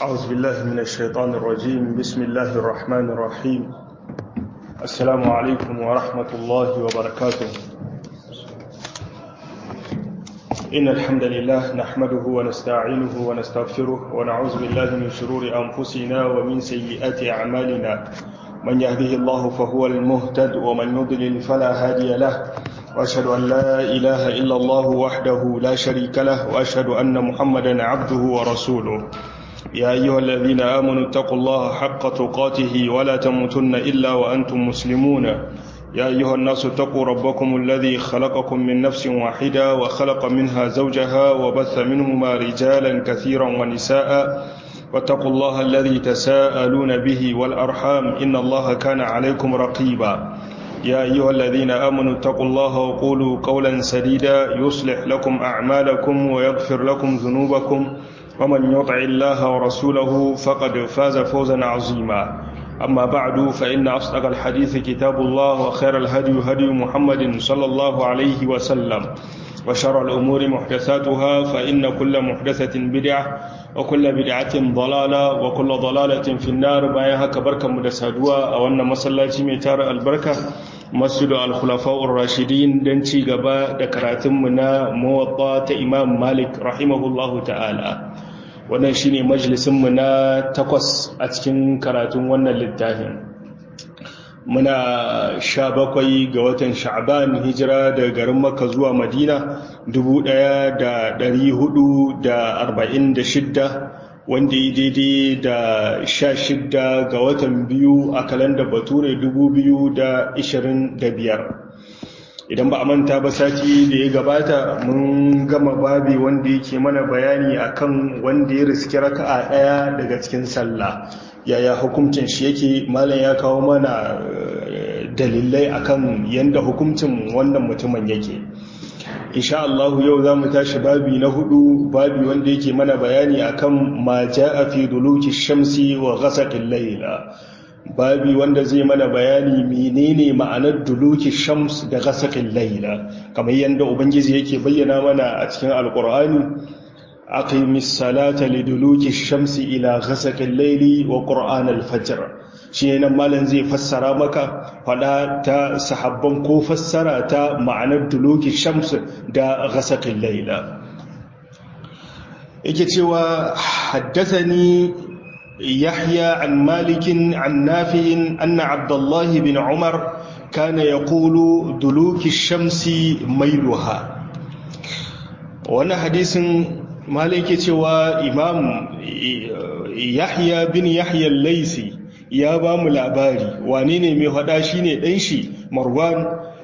أعوذ بالله من الشيطان الرجيم بسم الله الرحمن الرحيم السلام عليكم ورحمة الله وبركاته إن الحمد لله نحمده ونستعينه ونستغفره ونعوذ بالله من شرور أنفسنا ومن سيئات أعمالنا من يهده الله فهو المهتد ومن يضلل فلا هادي له وأشهد أن لا إله إلا الله وحده لا شريك له وأشهد أن محمدا عبده ورسوله يا أيها الذين آمنوا اتقوا الله حق تقاته ولا تموتن إلا وأنتم مسلمون يا أيها الناس اتقوا ربكم الذي خلقكم من نفس واحدة وخلق منها زوجها وبث منهما رجالا كثيرا ونساء واتقوا الله الذي تساءلون به والأرحام إن الله كان عليكم رقيبا يا أيها الذين آمنوا اتقوا الله وقولوا قولا سديدا يصلح لكم أعمالكم ويغفر لكم ذنوبكم ومن يطع الله ورسوله فقد فاز فوزا عظيما أما بعد فإن أصدق الحديث كتاب الله وخير الهدي هدي محمد صلى الله عليه وسلم وشر الأمور محدثاتها فإن كل محدثة بدعة وكل بدعة ضلالة وكل ضلالة في النار بايها كبركة مدسادوة أو أن مسلاتي ميتار البركة مسجد الخلفاء الراشدين دنتي غبا دكراتم منا موطا إمام مالك رحمه الله تعالى wannan shine majalisinmu na takwas a cikin karatun wannan littafin muna sha bakwai ga watan sha'ban hijira daga garin makka zuwa madina 1446 wanda yi daidai da sha shidda ga watan biyu a kalandar bature 2025 idan ba a manta ba sati da ya gabata mun gama babi wanda yake mana bayani akan wanda ya riski raka'a daya daga cikin sallah yaya hukuncin shi yake malam ya kawo mana dalilai akan yanda hukuncin wannan mutumin yake insha Allah yau za mu tashi babi na hudu babi wanda yake mana bayani akan ma ja'a fi duluki shamsi wa ghasaqil layla babi wanda zai mana bayani menene ma'anar duluki shams da ghasaqil layla kamar yanda ubangiji yake bayyana mana a cikin alqur'ani aqimis salata liduluki shamsi ila ghasaqil layli wa qur'anal fajr shi nan malam zai fassara maka fada ta sahabban ko fassara ta ma'anar duluki shams da ghasaqil layla yake cewa haddathani يحيى عن مالك عن نافع أن عبد الله بن عمر كان يقول دلوك الشمس ميلها وانا حديث مالك توا إمام يحيى بن يحيى الليثي يا بام الأباري وانيني مهداشيني دنشي مروان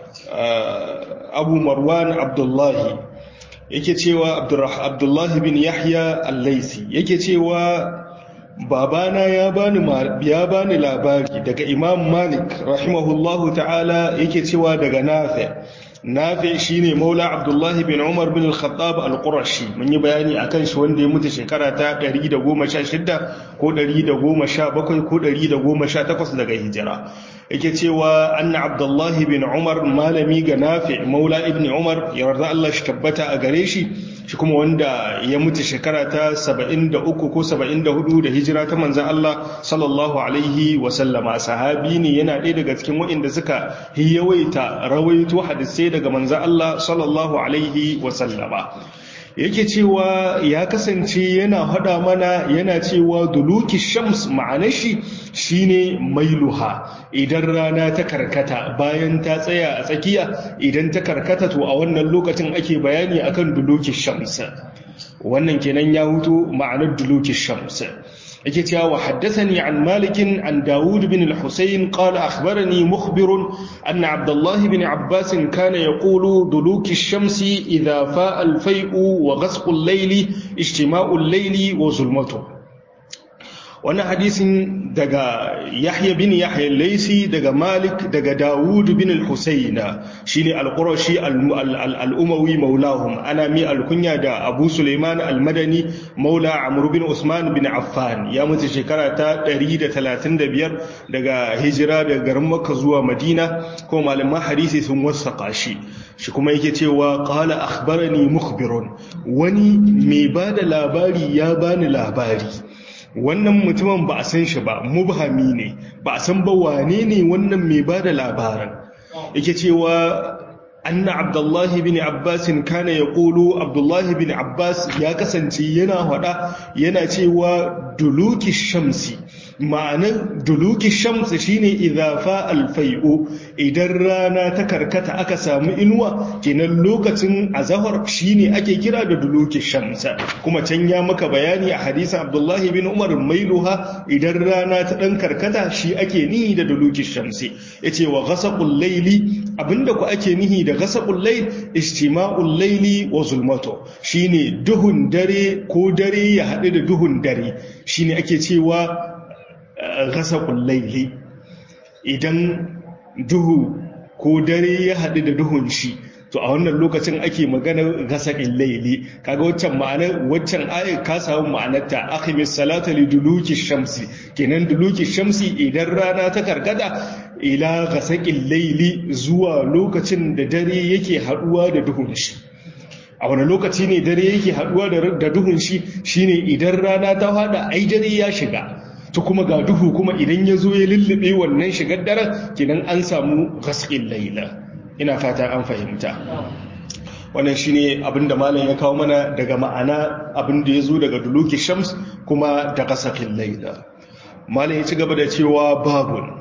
أبو مروان عبد الله yake cewa Abdullahi bin Yahya al-Laisi yake cewa babana ya bani ya bani labari daga Imam Malik rahimahullahu ta'ala yake cewa daga Nafi Nafi shine Maula Abdullah bin Umar bin Al-Khattab Al-Qurashi mun yi bayani akan shi wanda ya mutu shekara ta 116 ko 117 ko 118 daga hijira yake cewa anna Abdullah bin Umar malami ga Nafi Maula ibn Umar yarda Allah shi tabbata a gare shi shi kuma wanda ya mutu shekara ta 73 ko 74 da hijira ta manzan Allah sallallahu alaihi wasallama sahabi ne yana ɗaya daga cikin waɗanda suka yawaita rawaito hadisai daga manzan Allah sallallahu alaihi wasallama yake cewa ya kasance yana hada mana yana cewa duluki shams ma'anar shi shine mailuha idan rana ta karkata bayan ta tsaya a tsakiya idan ta karkata to a wannan lokacin ake bayani akan duluki shams wannan kenan ya hutu ma'anar duluki shams yake cewa wa haddathani an malikin an Dawud bin al-Husayn qala akhbarani mukhbir anna Abdullah bin Abbas kana yaqulu duluki ash-shamsi idha fa'a al-fay'u wa ghasqu al-layli ijtima'u al-layli wa zulmatuhu wannan hadisin daga Yahya bin Yahya Laisi daga Malik daga Dawud bin al-Husayna shine al-Qurashi al-Umawi maulahum ana mi al-kunya da Abu Sulaiman al-Madani maula Amr bin Usman bin Affan ya mutu shekara ta 135 daga hijira daga garin Makka zuwa Madina ko malaman hadisi sun wasaka shi shi kuma yake cewa qala akhbarani mukhbirun wani mai bada labari ya bani labari wannan mutumin ba a san shi ba mubhami ne ba a san ba wane ne wannan mai ba da labaran yake cewa anna abdullahi bin abbas kana ya ƙulu abdullahi bin abbas ya kasance yana hada yana cewa duluki shamsi ma'anar duluki shamsi shine idhafa alfai'u idan rana ta karkata aka samu inuwa kenan lokacin azahar shine ake kira da duluki shamsa kuma can ya maka bayani a hadisin abdullahi bin umar mailuha idan rana ta dan karkata shi ake nihi da duluki shamsi yace wa ghasaqul layli abinda ku ake nihi da ghasaqul layl istima'ul layli wa zulmato shine duhun dare ko dare ya haɗu da duhun dare shine ake cewa ghasaqul layli idan duhu ko dare ya haɗu da duhun shi to a wannan lokacin ake maganar gasaƙin laili kaga waccan ma'anar waccan ayat ka samu ma'anarta akhimis salata li duluki shamsi kenan duluki shamsi idan rana ta karkata ila gasaƙin laili zuwa lokacin da dare yake haɗuwa da duhun shi a wani lokaci ne dare yake haɗuwa da duhun shi shine idan rana ta fada ai dare ya shiga to kuma ga duhu kuma idan ya zo ya lullube wannan shigar daren kenan an samu gasƙin laila ina fata an fahimta wannan shine abinda malam ya kawo mana daga ma'ana abinda ya zo daga duluki shams kuma da gasƙin laila malam ya ci gaba da cewa babun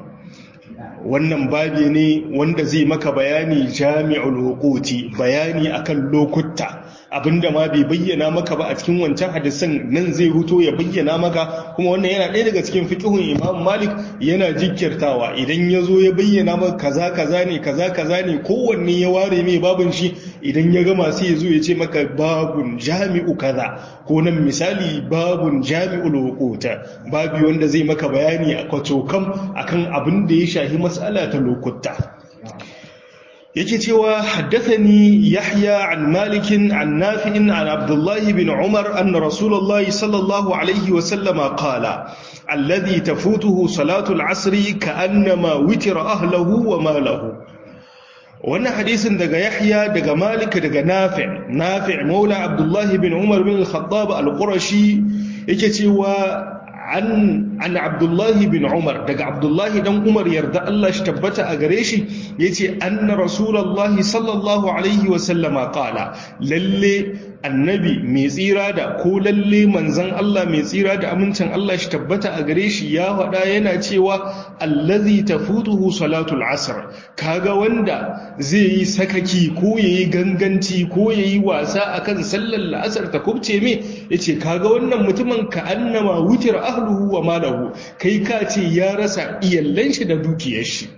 wannan babi ne wanda zai maka bayani jami'ul hukuti bayani akan lokuta abinda ma bai bayyana maka ba a cikin wancan hadisan nan zai huto ya bayyana maka kuma wannan yana ɗaya daga cikin fiqhun Imam Malik yana jikkirtawa idan ya zo ya bayyana maka kaza kaza ne kaza kaza ne kowanne ya ware mai babun shi idan ya gama sai ya zo ya ce maka babun jami'u kaza ko nan misali babun jami'ul hukuta babi wanda zai maka bayani a kwatokam akan abin da ya shahi mas'ala ta lokuta yake cewa haddathani yahya an malikin an nafi'in an abdullahi bin umar anna rasulullahi sallallahu alaihi wa sallama qala alladhi tafutuhu salatu al-asr ka'annama witira ahlihi wa malahu wannan hadisin daga yahya daga malik daga nafi' nafi' maula abdullahi bin umar bin al-khattab al-qurashi yake cewa an an abdullahi bin umar daga abdullahi dan umar yarda Allah shi tabbata a gare shi yace anna rasulullahi sallallahu alaihi wa sallama qala lalle annabi mai tsira da ko lalle manzon Allah mai tsira da amincin Allah shi tabbata a gare shi ya faɗa yana cewa allazi tafutuhu salatul asr kaga wanda zai yi sakaki ko yayi ganganci ko yayi wasa akan sallar la'asar ta kubce me yace kaga wannan mutumin ka annama wutir ahluhu wa malahu kai ka ce ya rasa iyallan shi da dukiyar shi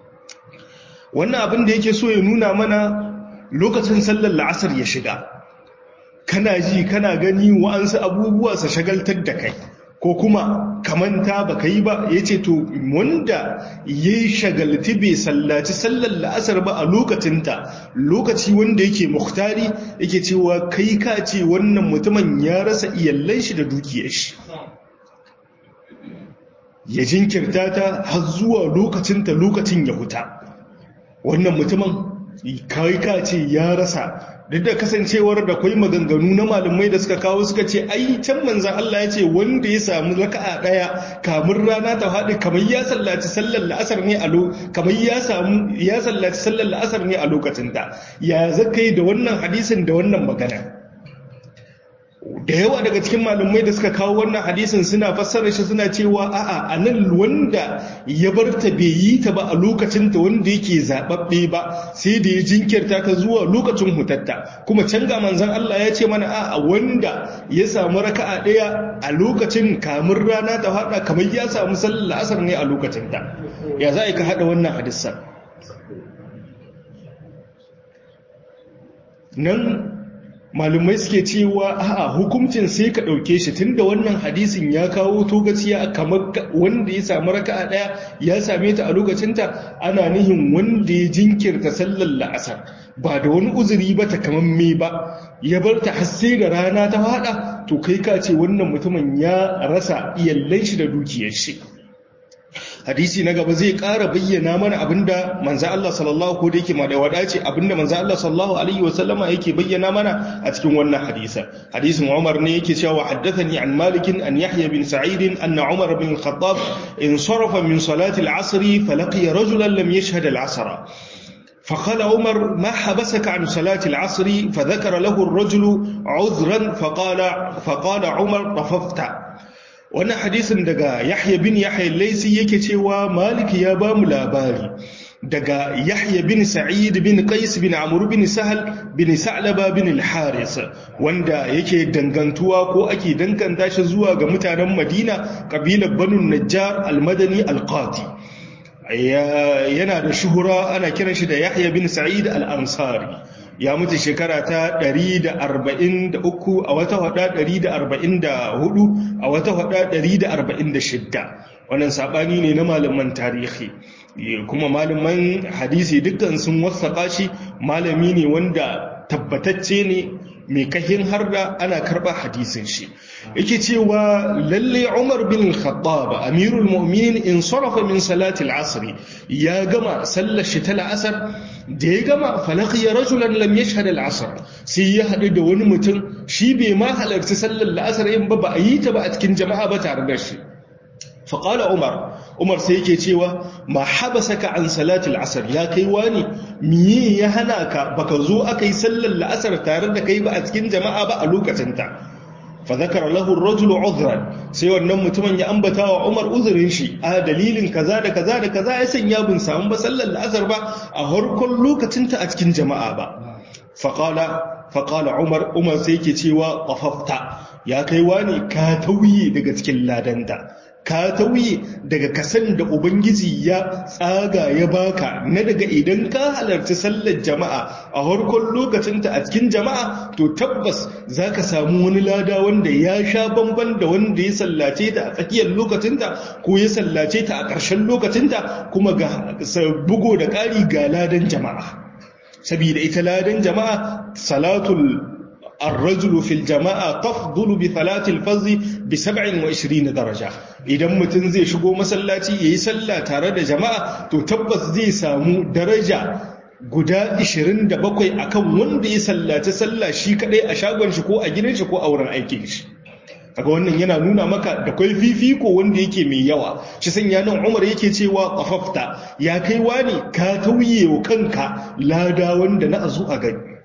wannan abin da yake so ya nuna mana lokacin sallar la'asar ya shiga kana ji kana gani wa'ansu abubuwa su shagaltar da kai ko kuma kamanta ba ka yi ba ya ce to wanda ya yi shagalti bai sallaci sallar la'asar ba a lokacinta lokaci wanda yake muhtari yake cewa kai ka ce wannan mutumin ya rasa iyallan shi da dukiyar shi ya jinkirta ta har zuwa lokacinta lokacin ya huta wannan mutumin kai ka ce ya rasa duk da kasancewar da kwai maganganu na malamai da suka kawo suka ce ai can manzan Allah ya ce wanda ya samu raka'a daya kamun rana ta haɗe kamar ya sallaci sallar la'asar ne a kamar ya samu ya sallaci sallar la'asar ne a lokacin da ya zakai da wannan hadisin da wannan magana da yawa daga cikin malamai da suka kawo wannan hadisin suna fassara shi suna cewa a'a anan wanda ya bar ta bai yi ta ba a lokacin ta wanda yake zababbe ba sai da ya jinkirta ta zuwa lokacin hutatta kuma can ga manzon Allah ya ce mana a'a wanda ya samu raka'a daya a lokacin kamun rana ta hada kamar ya samu sallar asar ne a lokacin ta ya za ka hada wannan hadisan nan malumai suke cewa a'a hukuncin sai ka ɗauke shi tunda wannan hadisin ya kawo togaciya kamar wanda ya samu raka'a ɗaya ya same ta a lokacinta ana nihin wanda ya jinkirta sallar la'asar ba da wani uzuri ba ta kamar me ba ya bar ta har sai da rana ta faɗa to kai ka ce wannan mutumin ya rasa iyallan shi da dukiyar shi hadisi na gaba zai ƙara bayyana mana abinda manzo Allah sallallahu ko da yake ma da wadace abinda manzo Allah sallallahu alaihi wasallama yake bayyana mana a cikin wannan hadisa hadisin Umar ne yake cewa haddathani an Malik an Yahya bin Sa'id anna Umar bin al-Khattab insarafa min salati al-'asr falaqiya rajulan lam yashhad al-'asr فقال عمر ما حبسك عن صلاة العصر فذكر له الرجل عذرا فقال فقال عمر طففت wannan hadisin daga Yahya bin Yahya Laisi yake cewa Malik ya ba mu labari daga Yahya bin Sa'id bin Qais bin Amr bin Sahal bin Sa'laba bin al-Haris wanda yake dangantuwa ko ake danganta shi zuwa ga mutanen Madina kabilar Banu Najjar al-Madani al-Qati yana da shuhura ana kiran shi da Yahya bin Sa'id al-Ansari ya mutu shekara ta 143 a wata hada 144 a wata hada 146 wannan sabani ne na malaman tarihi kuma malaman hadisi dukkan sun wasaka shi malami ne wanda tabbatacce ne mai kahin har da ana karɓa hadisin shi yake cewa lalle Umar bin Khattab Amirul Mu'minin in sarafa min salati al-asr ya gama sallar shi ta la'asar da ya gama falaqiya rajulan lam yashhad al-asr sai ya hadu da wani mutum shi bai ma halarci sallar la'asar in ba ba a yi ta ba a cikin jama'a ba tare da shi faƙala umar umar sai yake cewa ma habasaka an salatul asar ya kai wani miye ya hana ka baka zo aka yi sallar la'asar tare da kai ba a cikin jama'a ba a lokacinta fa zakara lahu ar-rajul udhran sai wannan mutumin ya ambata wa umar uzurin shi a dalilin kaza da kaza da kaza ya sanya bin samu ba sallar la'asar ba a harkon lokacinta a cikin jama'a ba faqala faqala umar umar sai yake cewa qafafta ya kai wani ka tauye daga cikin ladanta ka tauye daga kasan da ubangiji ya tsaga ya baka na daga idan ka halarci sallar jama'a a harkon lokacinta a cikin jama'a to tabbas za ka samu wani lada wanda ya sha bamban da wanda ya sallace ta a tsakiyar lokacinta ko ya sallace ta a ƙarshen lokacinta kuma ga bugo da ƙari ga ladan jama'a saboda ita ladan jama'a salatul الرجل في الجماعة تفضل بثلاث الفضل بسبع وعشرين درجة idan mutum zai shigo masallaci yayi sallah tare da jama'a to tabbas zai samu daraja guda 27 akan wanda ya sallaci sallah shi kadai a shagon shi ko a gidan shi ko a wurin aikin shi kaga wannan yana nuna maka da kai fifiko wanda yake mai yawa shi sanya nan Umar yake cewa qafafta ya kai wani ka tauye wa kanka lada wanda na azu a gani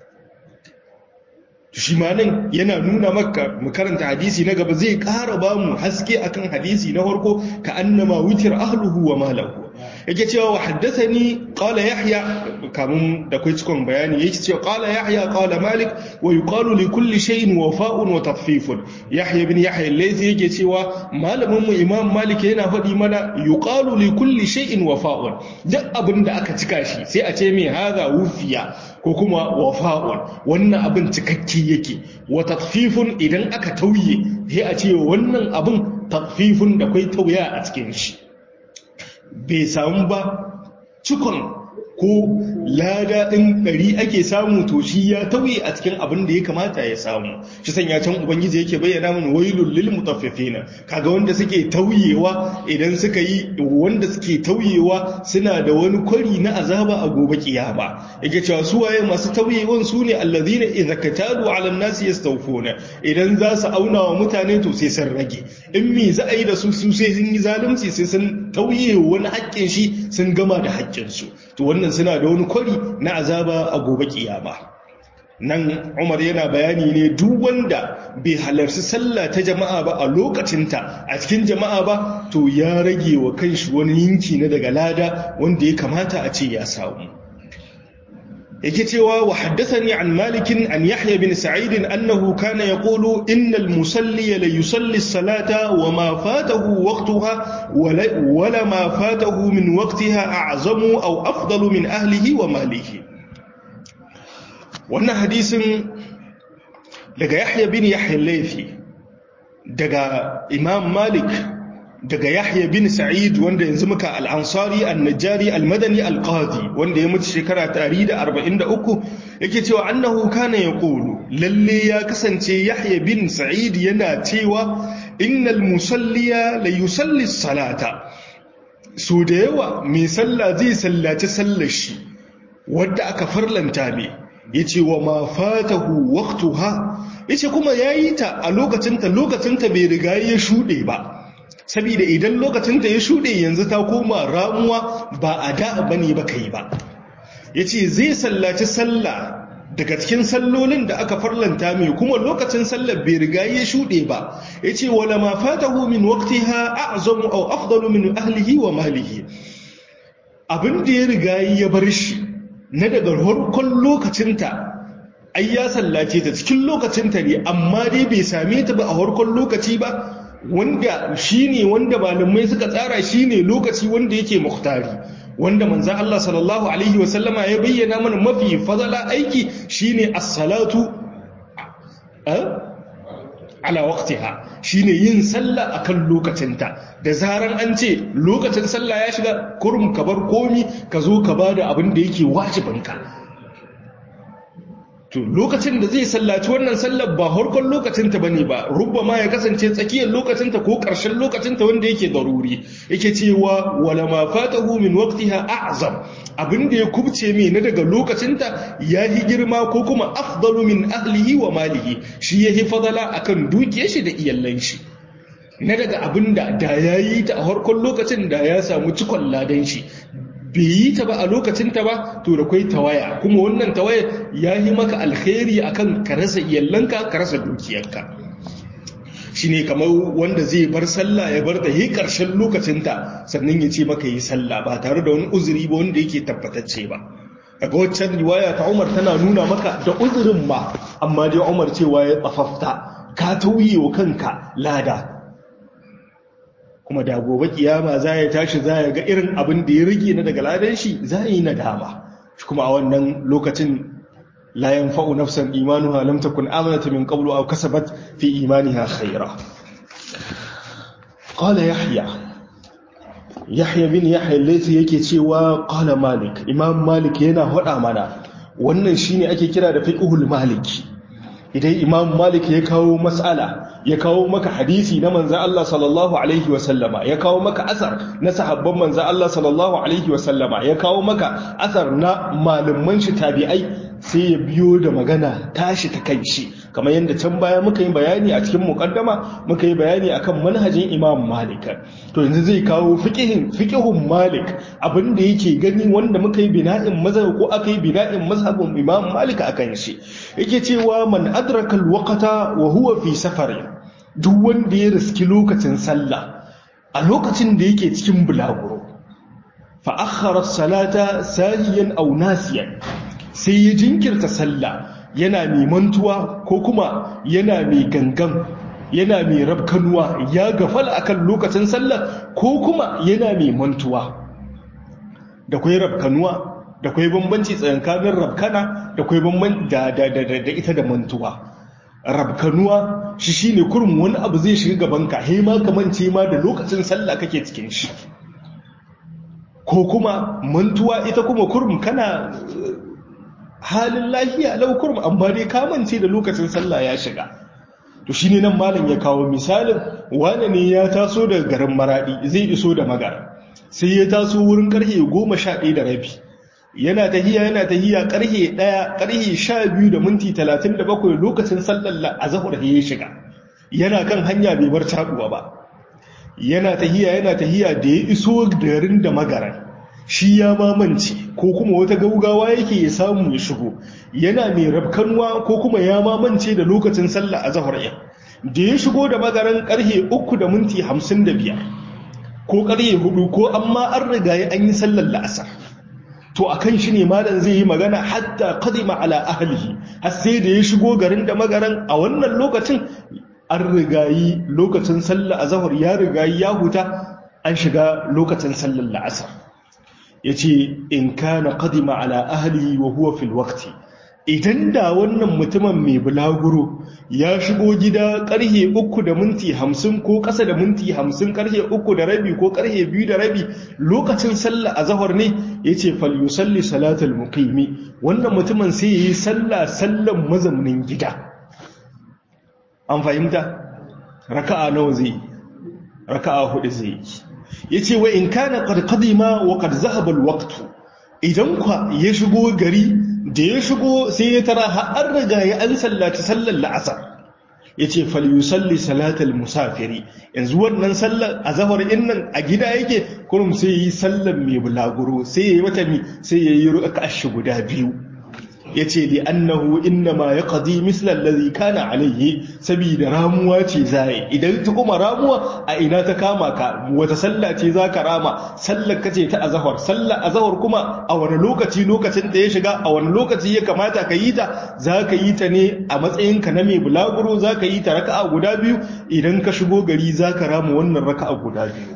shi ma nan yana nuna maka mu karanta hadisi na gaba zai ƙara ba mu haske akan hadisi na farko ka annama wutir ahluhu wa malahu yake cewa wa haddathani qala yahya kamun da kai cikon bayani yake cewa qala yahya qala malik wa yuqalu li kulli shay'in wafa'un wa tadfifun yahya bin yahya al-laythi yake cewa malamin mu imam malik yana faɗi mana yuqalu li kulli shay'in wafa'un duk abin da aka cika shi sai a ce mai hadha wufiya ko kuma wafa'un wannan abin cikakke yake wa tadfifun idan aka tauye sai a ce wannan abin tadfifun da kai tauya a cikin shi bai samu ba cikon ko lada ɗin ɗari ake samu to shi ya tauye a cikin abin da ya kamata ya samu shi sanya can ubangiji yake bayyana mun wailul lil mutaffifina kaga wanda suke tauyewa idan suka yi wanda suke tauyewa suna da wani kwari na azaba a gobe kiyama yake cewa su waye masu tauyewan su ne allazina idza katalu ala nasi yastawfuna idan za su auna wa mutane to sai sun rage in me za a yi da su su sai sun yi zalunci sai sun tauye wani haƙƙin shi sun gama da haƙƙin su to wannan suna da wani kwari na azaba a gobe kiyama nan umar yana bayani ne duk wanda bai halarci sallah ta jama'a ba a lokacinta a cikin jama'a ba to ya rage wa kanshi wani yinki na daga lada wanda ya kamata a ce ya samu yake cewa wa haddathani an malikin an yahya bin sa'id annahu kana yaqulu innal musalli la yusalli as-salata wa ma fatahu waqtaha wa la ma fatahu min waqtiha a'zamu aw afdalu min ahlihi wa malihi wannan hadisin daga yahya bin yahya laifi daga imam malik daga yahya bin sa'id wanda yanzu muka al-ansari an-najjari al-madani al-qadi wanda ya mutu shekara 143 yake cewa annahu kana yaqulu lalle ya kasance yahya bin sa'id yana cewa innal musalliya la yusalli as-salata so da yawa mai sallah zai sallaci sallar shi wadda aka farlanta ne ya ce wa ma fatahu waqtuha ya ce kuma ya yi ta a lokacinta lokacinta bai riga ya shuɗe ba saboda idan lokacinta ya shuɗe yanzu ta koma ramuwa ba a da ba ne ba kai ba ya ce zai sallaci sallah daga cikin sallolin da aka farlanta mai kuma lokacin sallar bai riga ya shuɗe ba ya ce wala ma fatahu min waqtiha a'zamu aw afdalu min ahlihi wa malihi abin da ya riga ya bar shi na daga farkon lokacinta ai ya sallace ta cikin lokacinta ne amma dai bai same ta ba a farkon lokaci ba wanda shine wanda malamai suka tsara shine lokaci wanda yake muhtari wanda manzan Allah sallallahu Alaihi wasallama ya bayyana mana mafi fadala aiki shine as-salatu ala waqtiha shine yin sallah akan lokacinta da zaran an ce lokacin sallah ya shiga kurum ka bar komi ka zo ka bada abin da yake wajibinka to lokacin da zai sallaci wannan sallar ba harkon lokacinta ba ne ba rubba ma ya kasance tsakiyar lokacinta ko ƙarshen lokacinta wanda yake daruri yake cewa wala ma fatahu min waqtiha a'zam abin da ya kubce mai na daga lokacinta ya yi girma ko kuma afdalu min ahlihi wa malihi shi ya yi fadala akan dukiyar shi da iyallan shi na daga abin da da ya yi ta a harkon lokacin da ya samu cikon ladan shi bai yi ta ba a lokacinta ba to da kwai tawaya kuma wannan tawaya ya yi maka alkhairi akan ka rasa iyallanka ka rasa dukiyarka shi ne kamar wanda zai bar sallah ya bar ta yi ƙarshen lokacinta sannan ya ce maka yi sallah ba tare da wani uzuri ba wanda yake tabbatacce ba daga waccan riwaya ta umar tana nuna maka da uzurin ma amma dai umar cewa ya tsafafta ka tauye wa kanka lada kuma da gobe kiyama za ya tashi za ya ga irin abin da ya rage na daga ladan shi za ya yi nadama kuma a wannan lokacin la yanfa'u nafsan imanuha lam takun amanat min qablu aw kasabat fi imaniha khayra qala yahya yahya bin yahya laythi yake cewa qala malik imam malik yana hada mana wannan shine ake kira da fiqhul maliki idan imam malik ya kawo mas'ala ya kawo maka hadisi na manza Allah sallallahu alaihi wasallama ya kawo maka asar na sahabban manza Allah sallallahu alaihi wasallama ya kawo maka asar na malaman shi tabi'ai sai ya biyo da magana tashi ta kai shi kamar yadda can baya muka yi bayani a cikin muqaddama muka yi bayani akan manhajin imam malik to yanzu zai kawo fiqhin fiqhun malik abinda yake gani wanda muka yi bina'in mazhab ko aka yi bina'in mazhabin imam malik akan shi yake cewa man adraka alwaqta wa huwa fi safarin duk wanda ya riski lokacin sallah a lokacin da yake cikin bulaguro fa akhara salata sahiyan aw nasiyan sai ya jinkirta sallah yana mai mantuwa ko kuma yana mai gangan yana mai rabkanuwa ya gafala akan lokacin sallah ko kuma yana mai mantuwa da kwai rabkanuwa da kwai bambanci tsakanin rabkana da kwai bambanci da da ita da mantuwa rabkanuwa shi shine kurum wani abu zai shiga gabanka he ma kamance ma da lokacin sallah kake cikin shi ko kuma mantuwa ita kuma kurum kana halin lafiya lau kurum amma dai kamance da lokacin sallah ya shiga to shine nan malam ya kawo misalin wane ne ya taso daga garin maradi zai iso da magara sai ya taso wurin karfe goma sha ɗaya da rabi yana tahiya yana tahiya karhe ɗaya karhe sha biyu da minti talatin da bakwai lokacin sallar azahar ya shiga yana kan hanya bai bar caɗuwa ba yana tahiya yana tahiya da ya iso garin da magaran shi ya mamance ko kuma wata gaugawa yake ya samu ya shigo yana mai rabkanwa ko kuma ya mamance da lokacin sallah a zahar ya da ya shigo da magaran karhe uku da minti hamsin da biyar ko karhe hudu ko amma an riga ya an yi sallar la'asar to a kan shi ne malam zai yi magana hatta kadima ala ahlihi har sai da ya shigo garin da magaran a wannan lokacin an rigayi lokacin sallah a zahar ya rigayi ya huta an shiga lokacin sallar la'asar ya ce in kana kadima ala ahlihi wa huwa fil waqti idan da wannan mutumin mai bulaguro ya shigo gida karhe uku da minti hamsin ko ƙasa da minti hamsin karhe uku da rabi ko karhe biyu da rabi lokacin sallah a zahar ne ya ce falyusalli salatul muqimi wannan mutumin sai ya yi sallah sallan mazaunin gida an fahimta raka'a nawa zai raka'a hudu zai yi yace wa in kana qad qadima wa qad zahaba alwaqtu idan kwa ya shigo gari da ya shigo sai ya tara har an riga ya an sallaci sallar la'asar yace falyusalli salatal musafiri yanzu wannan sallar azhar din nan a gida yake kurum sai yi sallar mai bulaguro sai yayi mata mi sai yayi raka'a guda biyu yace li annahu inma yaqdi misla allazi kana alayhi saboda ramuwa ce zai idan ta kuma ramuwa a ina ta kama ka wata sallah ce zaka rama sallar kace ta azhar sallar azhar kuma a wani lokaci lokacin da ya shiga a wani lokaci ya kamata ka yi ta zaka yi ta ne a matsayin ka na mai bulaguro zaka yi ta raka'a guda biyu idan ka shigo gari zaka rama wannan raka'a guda biyu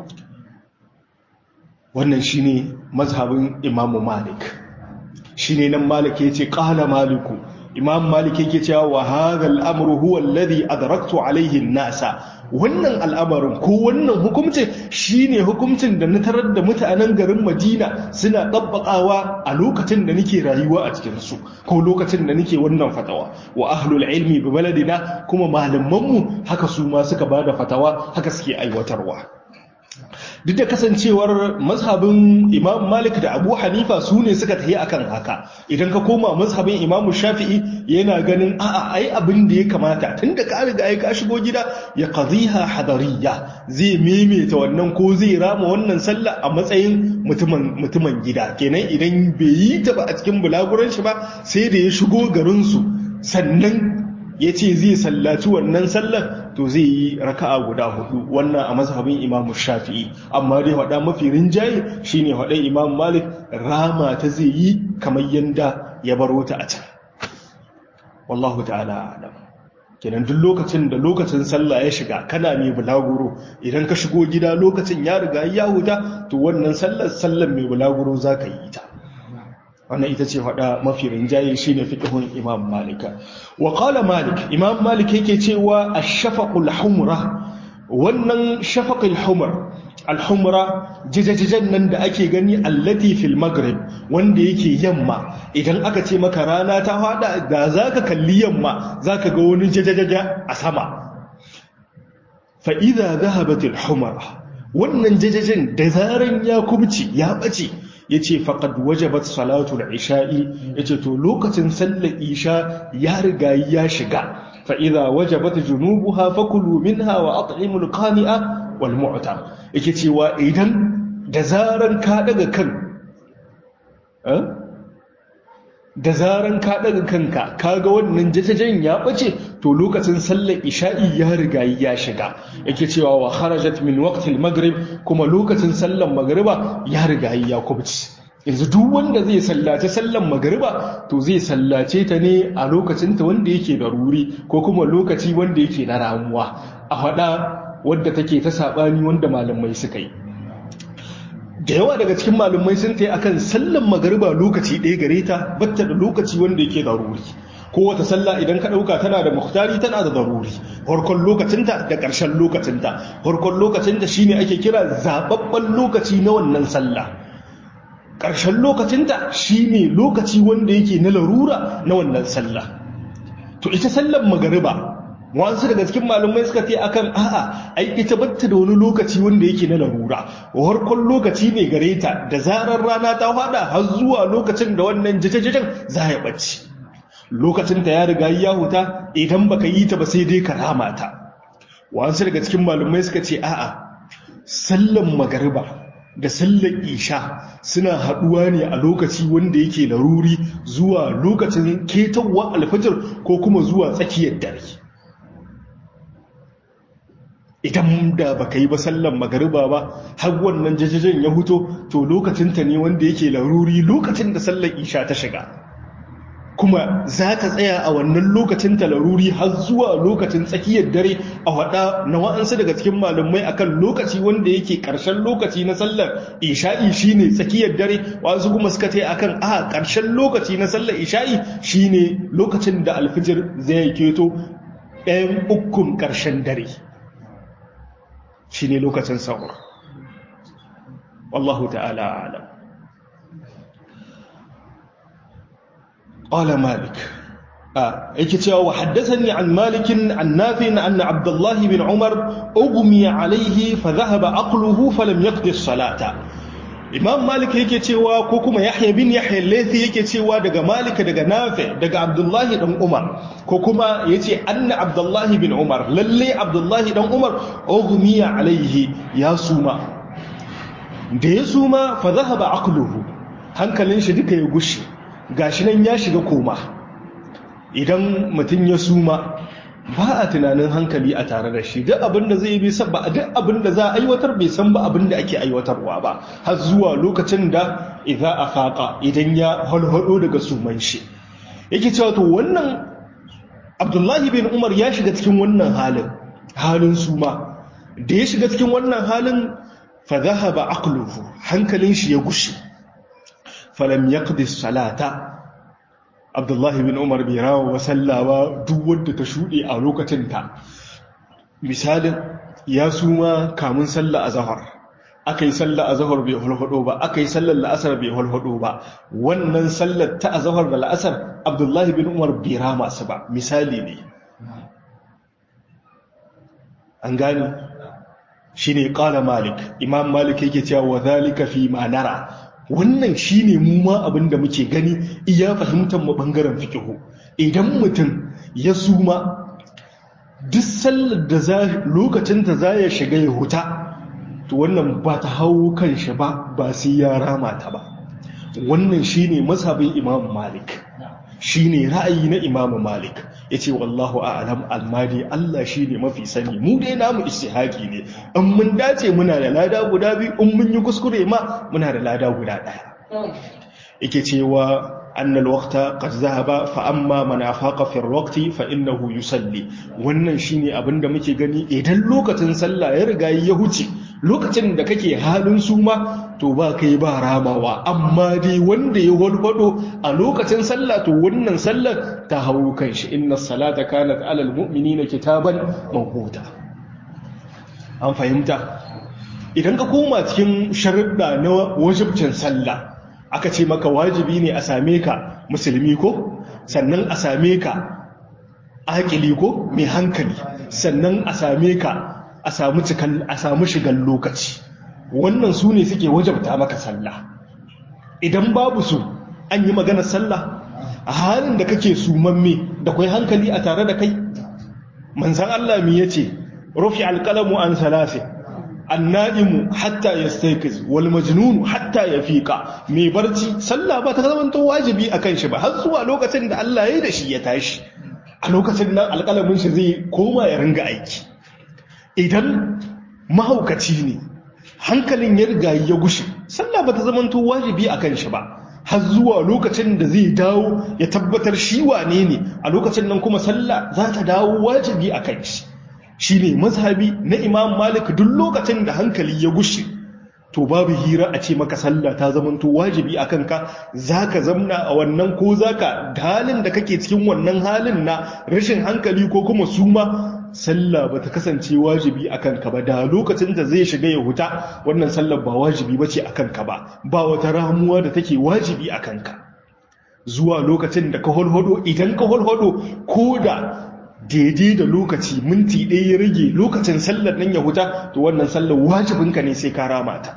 wannan shine mazhabin Imam Malik shi ne nan malik ya ce ƙala maliku imam malik yake cewa wa hadha al-amru huwa alladhi adraktu alayhi an-nasa wannan al'amarin ko wannan hukuncin shine hukuncin da na tarar da mutanen garin Madina suna dabbakawa a lokacin da nake rayuwa a cikin su ko lokacin da nake wannan fatawa wa ahlul ilmi bi baladina kuma malaman mu haka su ma suka bada fatawa haka suke aiwatarwa duk da kasancewar mazhabin imam malik da abu hanifa su ne suka tafi akan haka idan ka koma mazhabin imam shafi'i yana ganin a'a ai abin da ya kamata tun da ka riga ka shigo gida ya qadhiha hadariya zai maimaita wannan ko zai rama wannan sallah a matsayin mutumin mutumin gida kenan idan bai yi ta ba a cikin bulaguran shi ba sai da ya shigo garin su sannan ya ce zai sallaci wannan sallar to zai yi raka'a guda hudu wannan a mazhabin imam shafi'i amma dai hada mafi rinjaye shine hada imam malik rama ta zai yi kamar yanda ya baro ta a can wallahu ta'ala alam kenan duk lokacin da lokacin sallah ya shiga kana mai bulaguro idan ka shigo gida lokacin ya riga ya huta to wannan sallar sallar mai bulaguro zaka yi ta wannan ita ce faɗa mafi rinjaye shi ne fiƙihun imam malika wa ƙala malik imam malik yake cewa a shafaƙul humra wannan shafaƙul humar alhumra jijajijan nan da ake gani allati fil maghrib wanda yake yamma idan aka ce maka rana ta faɗa da za ka kalli yamma za ka ga wani jajajaja a sama fa'iza zahabatul humra wannan jajajin da zaran ya kubci ya ɓace ya ce faƙad wajabat salatu da isha'i ya ce to lokacin sallar isha ya riga ya shiga fa'iza wajabat junubu ha fakulu min hawa a ta'imul kani'a wal mu'ta yake cewa idan da zaran ka daga kan da zaran ka daga kanka kaga wannan jajajen ya bace to lokacin sallar isha'i ya riga ya shiga yake cewa wa kharajat min waqtil maghrib kuma lokacin sallar magriba ya riga ya kubci yanzu duk wanda zai sallace sallar magriba to zai sallace ta ne a lokacin ta wanda yake da ruri ko kuma lokaci wanda yake na ramuwa a hada wadda take ta sabani wanda malamai suka yi da yawa daga cikin malumai sun ta yi akan sallan magariba lokaci ɗaya gare ta batta da lokaci wanda yake daruri kowace sallah idan ka ɗauka tana da muhtari tana da daruri farkon lokacinta da ƙarshen lokacinta farkon lokacinta shine ake kira zaɓaɓɓen lokaci na wannan sallah ƙarshen lokacinta shine lokaci wanda yake na larura na wannan sallah to ita sallan magariba wasu daga cikin malumai suka ce akan a'a ai ita batta da wani lokaci wanda yake na larura warkon lokaci ne gare ta da zarar rana ta fada har zuwa lokacin da wannan jajajajen za ya bacci lokacin ta ya riga ya huta idan baka yi ta ba sai dai ka rama ta wasu daga cikin malumai suka ce a'a sallan magariba da sallan isha suna haduwa ne a lokaci wanda yake laruri zuwa lokacin ketawa alfajir ko kuma zuwa tsakiyar dare idan da baka yi ba sallan magariba ba har wannan jajajen ya huto to lokacinta ne wanda yake laruri lokacin da sallan isha ta shiga kuma za ta tsaya a wannan lokacin ta laruri har zuwa lokacin tsakiyar dare a wada na wa'ansu daga cikin malamai akan lokaci wanda yake karshen lokaci na sallar isha'i shine tsakiyar dare wasu kuma suka ce akan a karshen lokaci na sallar isha'i shine lokacin da alfijir zai keto ɗayan ukun karshen dare shi ne lokacin sahur wallahu ta'ala alam ƙwala malik yake cewa wa haddathani an malikin an nafi'in anna abdullah bin umar ugmiya alaihi fa dhahaba aqluhu falam yaqdi as-salata imam malik yake cewa ko kuma yahya bin yahya laythi yake cewa daga malik daga nafi daga abdullah dan umar ko kuma yace anna abdullah bin umar lalle abdullah dan umar ugmiya alaihi ya suma da ya suma fa dhahaba aqluhu hankalin shi duka ya gushi gashi nan ya shiga koma idan mutum ya suma ba a tunanin hankali a tare da shi duk abin da zai bi ba duk abin da za a aiwatar bai san ba abin da ake aiwatarwa ba har zuwa lokacin da idza afaqa idan ya halhado daga suman shi yake cewa to wannan Abdullahi bin Umar ya shiga cikin wannan halin halin suma da ya shiga cikin wannan halin fa dhahaba aqluhu hankalin shi ya gushi falam yaqdi salata abdullahi bin umar bai rawa wa sallawa duk wadda ta shuɗe a lokacin ta misalin ya suma kamun sallah a zahar aka yi sallah a zahar bai hulhudo ba aka yi sallar la'asar bai hulhudo ba wannan sallar ta a zahar da la'asar abdullahi bin umar bai rama su ba misali ne an gani shi ne ƙala malik imam malik yake cewa wa zalika fi ma nara wannan shine mu ma abin da muke gani iya fahimtar mu bangaren fikihu idan mutum ya suma duk sallar da za lokacin ta za ya shiga ya huta to wannan ba ta hawo kan shi ba ba sai ya rama ta ba wannan shine mazhabin imam malik shine ra'ayi na imam malik yace wallahu a'lam almadi Allah shine mafi sani mu dai namu istihaki ne in mun dace muna da lada guda biyu in mun yi kuskure ma muna da lada guda daya yake cewa أن الوقت قد ذهب فأما من أفاق في الوقت فإنه يصلي wannan shine abin da muke gani idan lokacin sallah ya riga ya huce lokacin da kake halin suma to ba kai ba ramawa amma dai wanda ya walwado a lokacin sallah to wannan sallar ta hawo kanshi inna salata kanat alal mu'minina kitaban mawquta an fahimta idan ka koma cikin sharuɗa na wajibcin sallah aka ce maka wajibi ne a same ka musulmi ko sannan a same ka akili ko mai hankali sannan a same ka a samu cikan a samu shigan lokaci wannan su ne suke wajabta maka sallah idan babu su an yi maganar sallah a halin da kake sumamme da kwai hankali a tare da kai manzan Allah mi yace rufi alqalamu an salasi anna'imu hatta yastayqiz wal majnun hatta yafiqa mai barci sallah ba ta zama to wajibi akan shi ba har zuwa lokacin da Allah ya yi da shi ya tashi a lokacin nan alƙalamin shi zai koma ya ringa aiki idan mahaukaci ne hankalin ya riga ya gushe sallah ba ta zama to wajibi akan shi ba har zuwa lokacin da zai dawo ya tabbatar shi wane ne a lokacin nan kuma sallah za ta dawo wajibi akan shi shi ne mazhabi na imam malik duk lokacin da hankali ya gushe to babu hira a ce maka sallah ta zamanto wajibi a kanka za ka zamna a wannan ko za ka halin da kake cikin wannan halin na rashin hankali ko kuma suma sallah ba ta kasance wajibi a kanka ba da lokacin da zai shiga ya huta wannan sallah ba wajibi ba ce a kanka ba ba wata ramuwa da take wajibi a kanka zuwa lokacin da ka holhodo idan ka holhodo ko da daidai da lokaci minti ɗaya ya rage lokacin sallar nan ya huta to wannan sallar wajibinka ne sai ka rama ta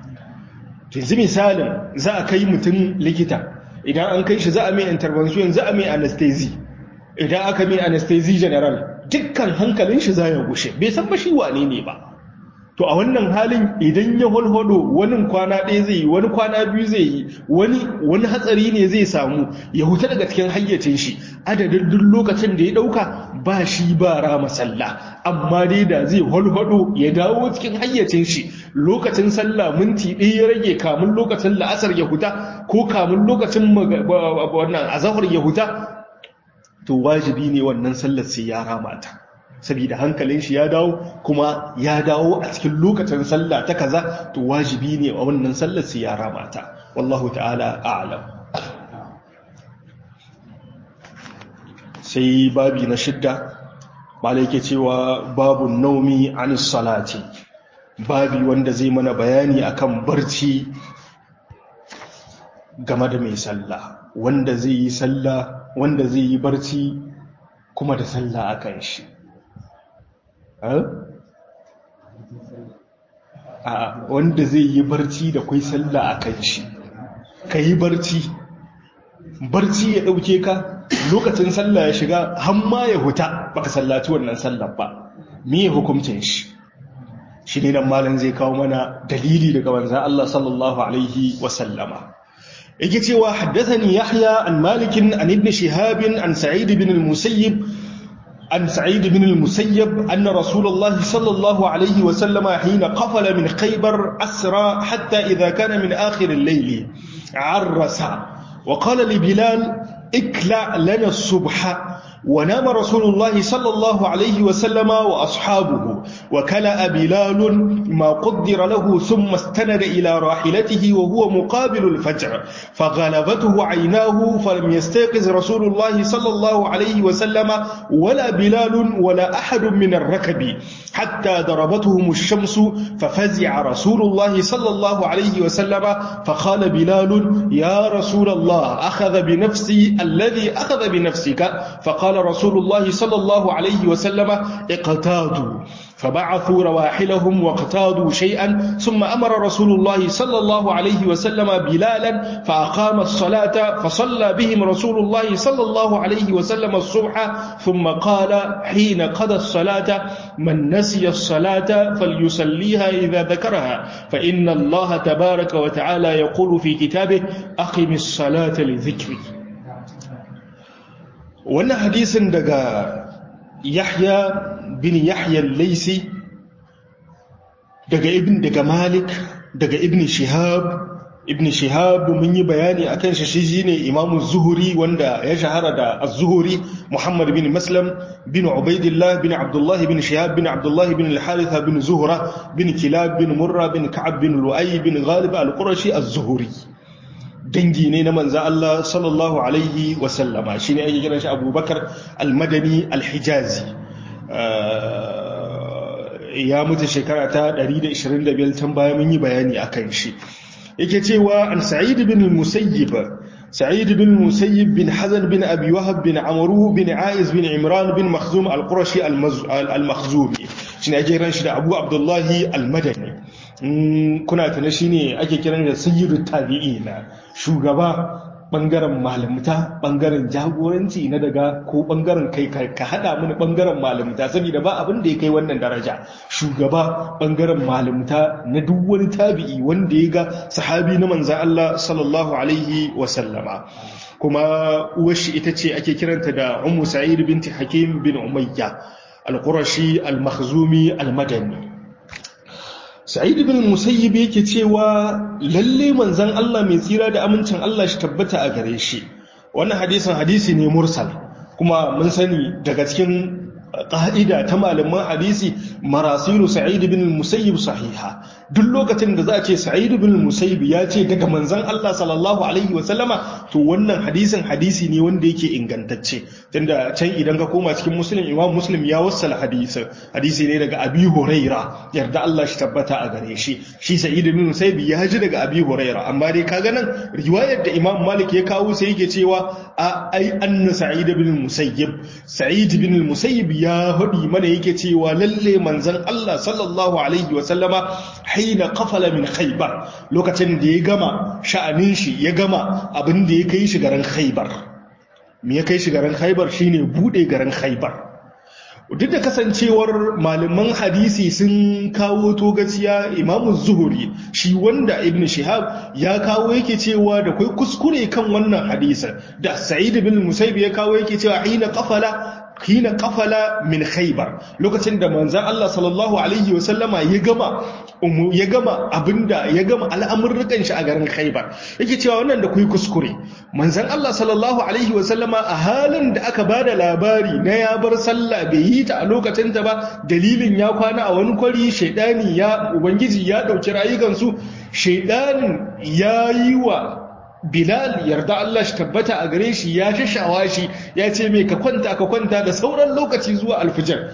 yanzu misalin za a kai mutum likita idan an kai shi za a mai intervention za a mai anesthesi idan aka mai anesthesi general dukkan hankalin shi za ya gushe bai san ba shi wane ne ba to a wannan halin idan ya holhodo wani kwana ɗaya zai yi wani kwana biyu zai yi wani wani hatsari ne zai samu ya huta daga cikin hayyacin shi adadin duk lokacin da ya ɗauka ba shi ba rama sallah amma dai da zai holhodo ya dawo cikin hayyacin shi lokacin sallah minti ɗaya ya rage kamun lokacin la'asar ya huta ko kamun lokacin wannan azahar ya huta to wajibi ne wannan sallar sai ya rama ta saboda hankalin shi ya dawo kuma ya dawo a cikin lokacin sallah ta kaza to wajibi ne a wannan sallar sai ya rama ta wallahu ta'ala a'lam sai babi na shidda malai ke cewa babu naumi an salati babi wanda zai mana bayani akan barci game da mai sallah wanda zai yi sallah wanda zai yi barci kuma da sallah a kan shi a wanda zai yi barci da kwai sallah a kan shi ka yi barci barci ya ɗauke ka lokacin sallah ya shiga hamma ya huta baka sallaci wannan sallah ba me hukuncin shi shi ne nan malam zai kawo mana dalili daga manzan Allah sallallahu alaihi wasallama yake cewa haddathani yahya an malikin an ibn shihabin an sa'id ibn al-musayyib عن سعيد بن المسيب أن رسول الله صلى الله عليه وسلم حين قفل من خيبر أسرى حتى إذا كان من آخر الليل عرس وقال لبلال اكلع لنا الصبح ونام رسول الله صلى الله عليه وسلم وأصحابه وكلأ بلال ما قدر له ثم استند إلى راحلته وهو مقابل الفجر فغلبته عيناه فلم يستيقظ رسول الله صلى الله عليه وسلم ولا بلال ولا أحد من الركب حتى ضربتهم الشمس ففزع رسول الله صلى الله عليه وسلم فقال بلال يا رسول الله أخذ بنفسي الذي أخذ بنفسك فقال قال رسول الله صلى الله عليه وسلم اقتادوا فبعثوا رواحلهم واقتادوا شيئا ثم أمر رسول الله صلى الله عليه وسلم بلالا فأقام الصلاة فصلى بهم رسول الله صلى الله عليه وسلم الصبح ثم قال حين قضى الصلاة من نسي الصلاة فليصليها إذا ذكرها فإن الله تبارك وتعالى يقول في كتابه أقم الصلاة لذكري wannan hadisin daga yahya bin yahya laisi daga ibn daga malik daga ibn shihab ibn shihab mun yi bayani akan shi shi shine imamu zuhuri wanda ya shahara da az-zuhuri muhammad bin maslam bin ubaidillah bin abdullah bin shihab bin abdullah bin al-haritha bin zuhra bin kilab bin murra bin ka'ab bin lu'ay bin ghalib al-qurashi az-zuhuri dangi ne na manzan Allah sallallahu Alaihi wasallama shi ne ake kiran shi abubakar almadani alhijazi ya mutu shekara ta 125 tun baya mun yi bayani a kan shi yake cewa an sa'id bin musayyib sa'id bin musayyib bin hazan bin abi wahab bin amru bin aiz bin imran bin makhzum al-qurashi al-makhzumi shi ne ake kiran shi da abu abdullahi al-madani kuna tana shi ne ake kiran da sayyidu tabi'i na shugaba bangaren malamta bangaren jagoranci na daga ko bangaren kai ka hada mini bangaren malamta saboda ba abin da ya kai wannan daraja shugaba bangaren malamta na duk wani tabi'i wanda ya ga sahabi na manzan Allah sallallahu alaihi wa sallama kuma uwashi ita ce ake kiranta da Ummu Sa'id binti Hakim bin Umayya al-Qurashi al-Makhzumi al-Madani Sa'id bin Musayyib yake cewa lalle manzon Allah mai tsira da amincin Allah shi tabbata a gare shi wannan hadisin hadisi ne mursal kuma mun sani daga cikin ƙa'ida ta malaman hadisi marasilu sa'id bin musayyib sahiha duk lokacin da za a ce sa'id bin musayyib ya ce daga manzon Allah sallallahu alaihi wa sallama to wannan hadisin hadisi ne wanda yake ingantacce tunda can idan ka koma cikin muslim imam muslim ya wassala hadisin hadisi ne daga abi huraira yarda Allah shi tabbata a gare shi shi sa'id bin musayyib ya ji daga abi huraira amma dai kaga nan riwayar da imam malik ya kawo sai yake cewa a ai anna sa'id bin musayyib sa'id bin musayyib ya hudi mana yake cewa lalle manzon Allah sallallahu alaihi wa sallama haina qafala min khaybar lokacin da ya gama sha'anin shi ya gama abin da ya kai shi garin khaybar me ya kai shi garin khaybar shine bude garin khaybar duk da kasancewar malaman hadisi sun kawo togaciya imamu zuhuri shi wanda ibn shihab ya kawo yake cewa da kai kuskure kan wannan hadisin da sa'id bin musaib ya kawo yake cewa hina qafala hina qafala min khaybar lokacin da manzon Allah sallallahu alaihi wasallama ya gama ya gama abinda ya gama al'amurrukan shi a garin khaybar yake cewa wannan da kuyi kuskure manzon Allah sallallahu alaihi wasallama a halin da aka bada labari na ya bar sallah bai yi ta a lokacin ta ba dalilin ya kwana a wani kwari shaidani ya ubangiji ya dauki rayukan su shaidanin yayi wa Bilal yarda Allah shi tabbata a gare shi ya shashawa shi ya ce mai ka kwanta ka kwanta da sauran lokaci zuwa alfijar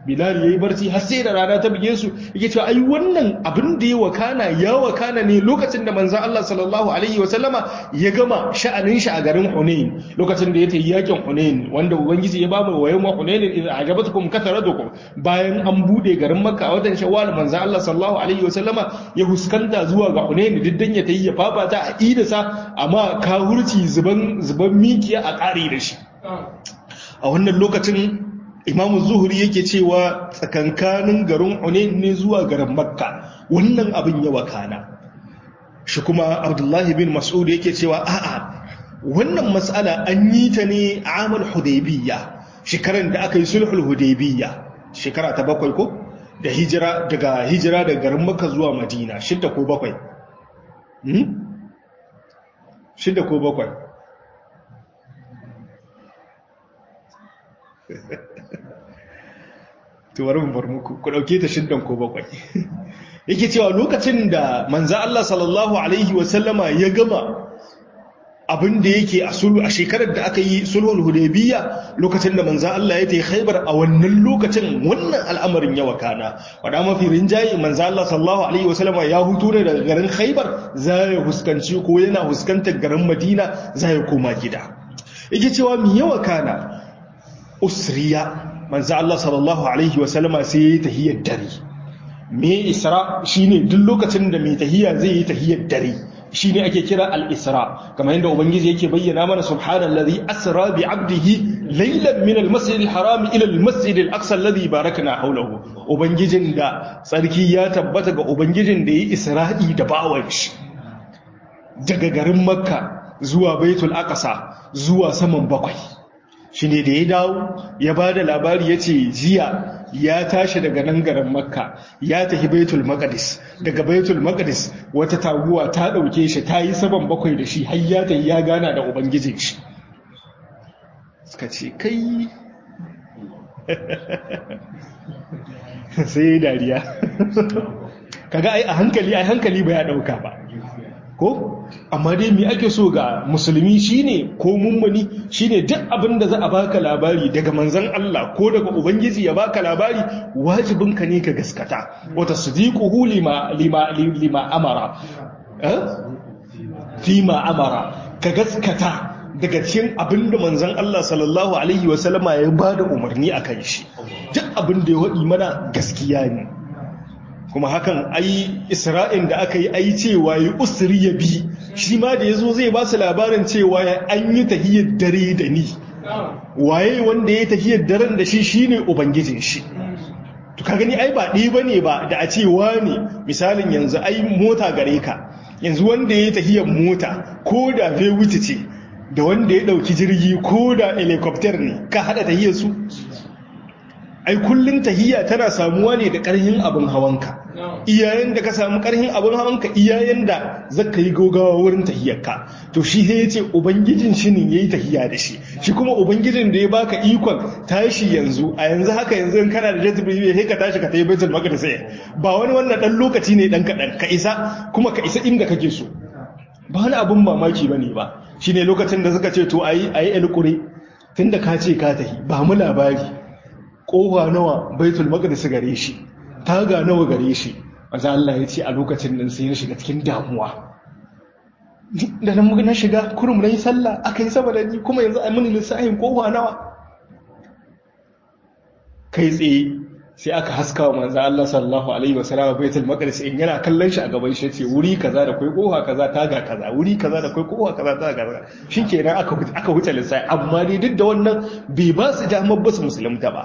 bilal yayi barci har sai da rana ta bige su yake cewa ai wannan abin da ya wakana ya wakana ne lokacin da manzon Allah sallallahu alaihi wa sallama ya gama sha'anin shi a garin Hunain lokacin da ya tafi yakin Hunain wanda ubangiji ya bamu wayo ma Hunain idza ajabatukum katharatukum bayan an bude garin Makka a watan Shawwal manzon Allah sallallahu alaihi wa sallama ya huskanta zuwa ga Hunain diddan ya tayi ya fafata a idasa amma kahurci zuban zuban mikiya a kare da shi a wannan lokacin imamu zuhuri yake cewa tsakankanin garin hunain ne zuwa garin makka wannan abin ya wakana shi kuma abdullahi bin mas'ud yake cewa a'a wannan matsala an yi ta ne a amal hudaybiyya shekaran da aka yi sulhul hudaybiyya shekara ta bakwai ko da hijira daga hijira daga garin makka zuwa madina shidda ko bakwai shidda ko bakwai to bari mu bar muku ku dauke ta shiddan ko bakwai yake cewa lokacin da manzo Allah sallallahu alaihi wa sallama ya gama abin da yake a sulhu a shekarar da aka yi sulhul hudaybiyya lokacin da manzo Allah ya tayi Khaibar a wannan lokacin wannan al'amarin ya wakana wada mafi rinjaye manzo Allah sallallahu alaihi wa sallama ya hutu ne daga garin Khaibar za ya huskanci ko yana huskantar garin Madina za ya koma gida yake cewa mi ya wakana usriya manzo Allah sallallahu alaihi wasallama sai ya tahiyyar dare me isra shine duk lokacin da mai tahiyya zai yi tahiyyar dare shine ake kira al-isra kamar yadda ubangiji yake bayyana mana subhanallazi asra bi 'abdihi laylan min al-masjid al-haram ila al-masjid al-aqsa alladhi barakna hawlahu ubangijin da tsarki ya tabbata ga ubangijin da yi isra'i da bawan shi daga garin makka zuwa baitul aqsa zuwa saman bakwai shi ne da ya dawo ya ba da labari ya ce jiya ya tashi daga nan garin makka ya tafi baitul maqdis daga baitul maqdis wata taguwa ta ɗauke shi ta yi saman bakwai da shi har ya tafi ya gana da ubangijin shi suka ce kai sai dariya kaga ai a hankali ai hankali ba ya ɗauka ba ko amma dai me ake so ga musulmi shine ko mummuni shine duk abin da za a baka labari daga manzon Allah ko daga ubangiji ya baka labari wajibinka ne ka gaskata wata sadiquhu lima lima lima amara eh fima amara ka gaskata daga cikin abin da manzon Allah sallallahu alaihi wasallama ya bada umarni akan shi duk abin da ya wadi mana gaskiya ne kuma hakan ai isra'in da aka yi ai cewa yi usri ya bi shi ma da ya zo zai ba su labarin cewa ya an yi tahiyar dare da ni waye wanda ya tahiyar daren da shi shine ubangijin shi to ka gani ai ba ɗaya bane ba da a ce ne misalin yanzu ai mota gare ka yanzu wanda ya tahiyar mota ko da bai wuce ce da wanda ya ɗauki jirgi ko da helicopter ne ka haɗa tahiyar su ai kullun tahiyya tana samuwa ne da ƙarhin abin hawanka iyayen da ka samu ƙarhin abin hawanka iyayen da zaka yi gogawa wurin tahiyyarka to shi sai yace ubangijin shi ne yayi tahiyya da shi shi kuma ubangijin da ya baka ikon tashi yanzu a yanzu haka yanzu in kana da jazbi sai ka tashi ka tayi baitul maqdis ba wani wannan dan lokaci ne dan kadan ka isa kuma ka isa inda kake so ba wani abin mamaki bane ba shine lokacin da suka ce to ayi ayi alquri tunda ka ce ka tahi ba mu labari kowa nawa baitul maqdis gare shi taga nawa gare shi manzo Allah ya ce a lokacin nan sai ya shiga cikin damuwa da nan muka na shiga kurum nayi sallah akai saboda ni kuma yanzu ai mun lissafin kowa nawa kai tsaye sai aka haska wa manzo Allah sallallahu alaihi wasallam baitul maqdis in yana kallon shi a gaban shi ce wuri kaza da kai kowa kaza taga kaza wuri kaza da kai kowa kaza taga kaza shikenan aka aka wuce lissafi amma dai duk da wannan bai ba su damar ba su musulunta ba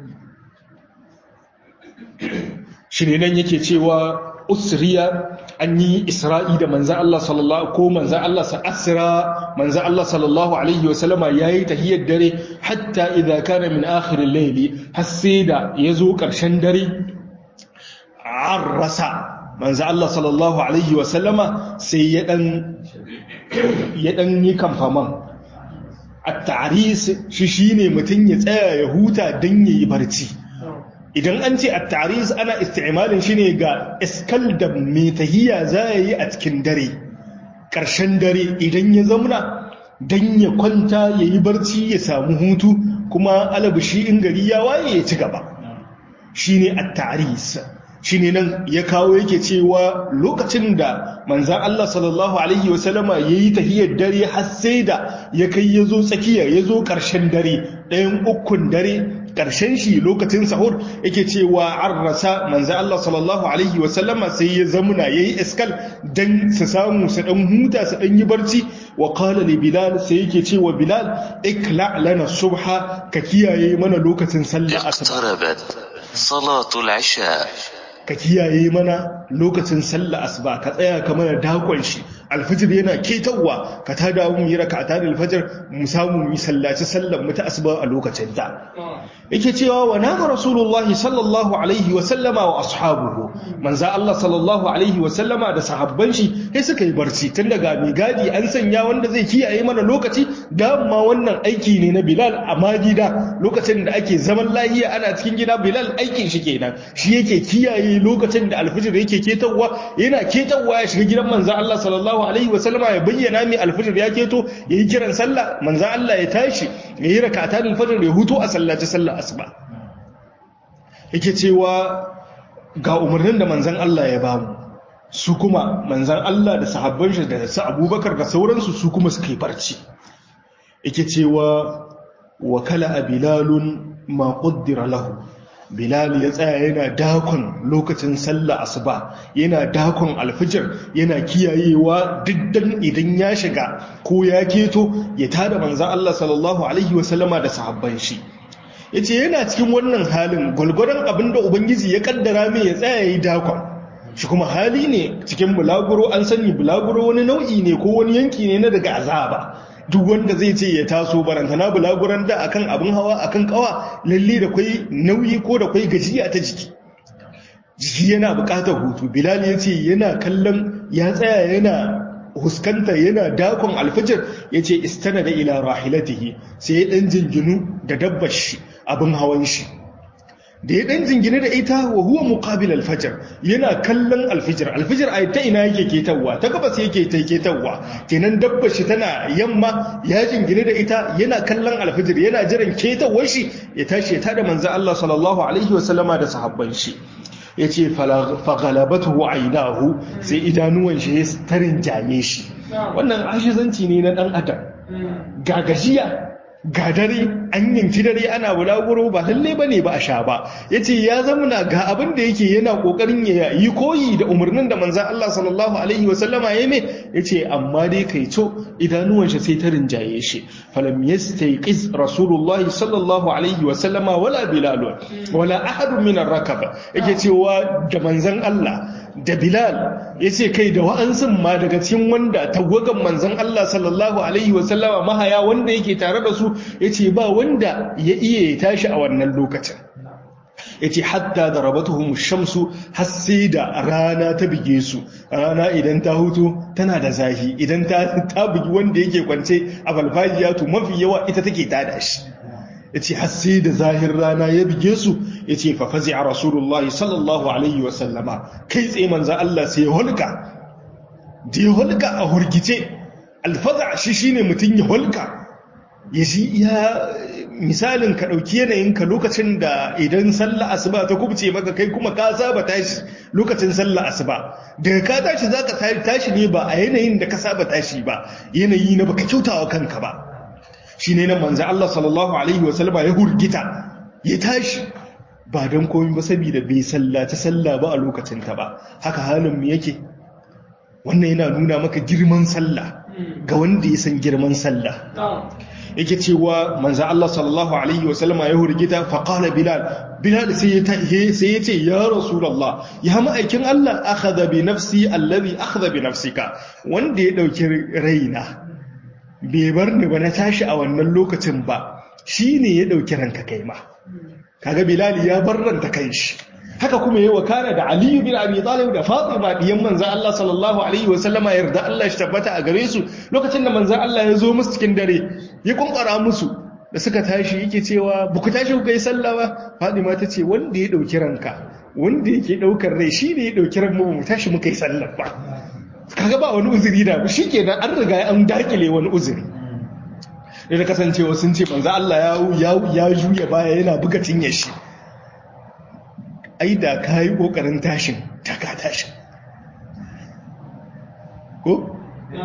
shi ne nan yake cewa usriya an yi isra'i da manzan Allah sallallahu ko manzan Allah sa asira manzan Allah sallallahu alaihi wa sallama yayi tahiyyar dare hatta idza kana min akhir al-layl har sai da yazo karshen dare arrasa manzan Allah sallallahu alaihi wa sallama sai ya dan ya dan yi kamfaman at-ta'ris shi shine mutun ya tsaya ya huta dan yayi barci idan an ce at-ta'riz ana isti'malin shi ne ga iskal da mai tahiya za ya yi a cikin dare ƙarshen dare idan ya zamuna don ya kwanta ya yi barci ya samu hutu kuma alabushi in gari ya waye ya ci gaba shine at-ta'ris shine nan ya kawo yake cewa lokacin da manzan Allah sallallahu alaihi wasallama yayi tahiyar dare har sai da ya kai yazo tsakiya yazo karshen dare ɗayan ukun dare ƙarshen shi lokacin sahur yake cewa an rasa manzan Allah sallallahu alaihi wasallama sai ya zamuna yayi iskal dan su samu su dan huta su dan yi barci wa qala li bilal sai yake cewa bilal ikla lana subha ka kiyaye mana lokacin sallah asuba salatul isha ka kiyaye mana lokacin sallah asuba ka tsaya ka mana dakon shi alfajir yana ketawa ka ta dawo mu yi raka'ata da alfajir mu samu mu sallaci sallar mu ta asuba a lokacin ta yake cewa wa nama rasulullah sallallahu alaihi wa sallama wa ashabuhu manzo Allah sallallahu alaihi wa sallama da sahabban shi sai suka yi barci tun daga mai gadi an sanya wanda zai kiyaye mana lokaci da ma wannan aiki ne na Bilal a magida lokacin da ake zaman lahiya ana cikin gida Bilal aikin shi kenan shi yake kiyaye lokacin da alfajir yake ketawa yana ketawa ya shiga gidan manzo Allah sallallahu alaihi wa sallama ya bayyana mai alfajir ya keto yayi kiran sallah manzo Allah ya tashi yayi rak'atan alfajir ya huto a sallaci sallah asuba yake cewa ga umarnin da manzan Allah ya bamu su kuma manzan Allah da sahabban shi da su abubakar da sauransu su kuma suka yi barci yake cewa wakala a bilalun ma ƙuddira lahu bilal ya tsaya yana dakon lokacin sallah asuba yana dakon alfijir yana kiyayewa diddan idan ya shiga ko ya keto ya tada manzan Allah sallallahu alaihi wasallama da sahabban shi ya ce yana cikin wannan halin gwalgwadon abinda ubangiji ya kaddara mai ya tsaya yi dakon shi kuma hali ne cikin bulaguro an sani bulaguro wani nau'i ne ko wani yanki ne na daga azaba duk wanda zai ce ya taso barantana bulaguran da akan abin hawa akan kawa lalle da kwai nauyi ko da kwai gajiya ta jiki jiki yana bukatar hutu bilal ya ce yana kallon ya tsaya yana huskanta yana dakon alfajir ya ce istana da ila rahilatihi sai ya ɗan jinginu da dabbar shi abin hawan shi da ya ɗan jingine da ita wa huwa muqabil alfajir yana kallon alfajir alfajir a ta ina yake ketawa ta gabas yake ta ketawa kenan dabbar shi tana yamma ya jingine da ita yana kallon alfajir yana jiran ketawar shi ya tashi ya tada manzo Allah sallallahu alaihi wasallama da sahabban shi ya ce fagalabatu ainihu sai idanuwan shi ya tarin jaye shi wannan ashizanci ne na dan adam ga gajiya ga dare an yanki dare ana bulaguro ba lalle ba ne ba a sha ba ya ce ya zamuna ga abin da yake yana kokarin ya yi koyi da umarnin da manzan Allah sallallahu alaihi wasallama ya mai ya ce amma dai kai co idanuwan shi sai ta rinjaye shi falam yastayqiz rasulullahi sallallahu alaihi wasallama wala bilal wala ahadun min ar-rakaba yake cewa da manzan Allah da Bilal ya ce kai da wa'ansun ma daga cikin wanda tagwagan manzan Allah sallallahu Alaihi wasallama mahaya wanda yake tare da su ya ce ba wanda ya iya ya tashi a wannan lokacin ya ce hatta da rabatuhun shamsu har sai da rana ta bige su rana idan ta hutu tana da zafi idan ta bugi wanda yake kwance a falfajiya to mafi yawa ita take tada shi ya ce har sai da zahir rana ya bige su ya ce fafazi a rasulullahi sallallahu alaihi wasallama kai tsaye manzan Allah sai ya holka da ya holka a hurgice alfaza shi shi ne mutum ya holka ya shi ya misalin ka ɗauki yanayinka lokacin da idan sallah asuba ta kubce maka kai kuma ka saba tashi lokacin sallah asuba daga ka tashi za ka tashi ne ba a yanayin da ka saba tashi ba yanayi na baka kyautawa kanka ba shi ne nan manzan Allah sallallahu Alaihi wasallama ya hurgita ya tashi ba don komi ba saboda bai sallaci sallah ba a lokacinta ba haka halin mu yake wannan yana nuna maka girman sallah ga wanda ya san girman sallah yake cewa manzan Allah sallallahu Alaihi wasallama ya hurgita faƙala bilal bilal sai ya ce ya rasulallah ya ma'aikin Allah akhadha bi nafsi allazi akhadha bi nafsika wanda ya ɗauki raina bai bar ni ba na tashi a wannan lokacin ba shi ne ya ɗauki ranka kai ma kaga bilali ya bar ranta kai shi haka kuma yi wakana da aliyu bin abi talib da fatima diyan manzan Allah sallallahu alaihi wa sallama yarda Allah shi tabbata a gare su lokacin da manzan Allah ya zo musu cikin dare ya kunkara musu da suka tashi yake cewa ba ku tashi ku kai sallah ba fatima ta ce wanda ya ɗauki ranka wanda yake ɗaukar rai shi ne ya ɗauki ran mu mu tashi muka yi sallah ba kaga ba wani uzuri da shi ke nan an riga an dakile wani uzuri da da kasancewa sun ce manzo Allah ya ya juya baya yana buga cinye shi ai da ka yi ƙoƙarin tashin ta ka tashin ko?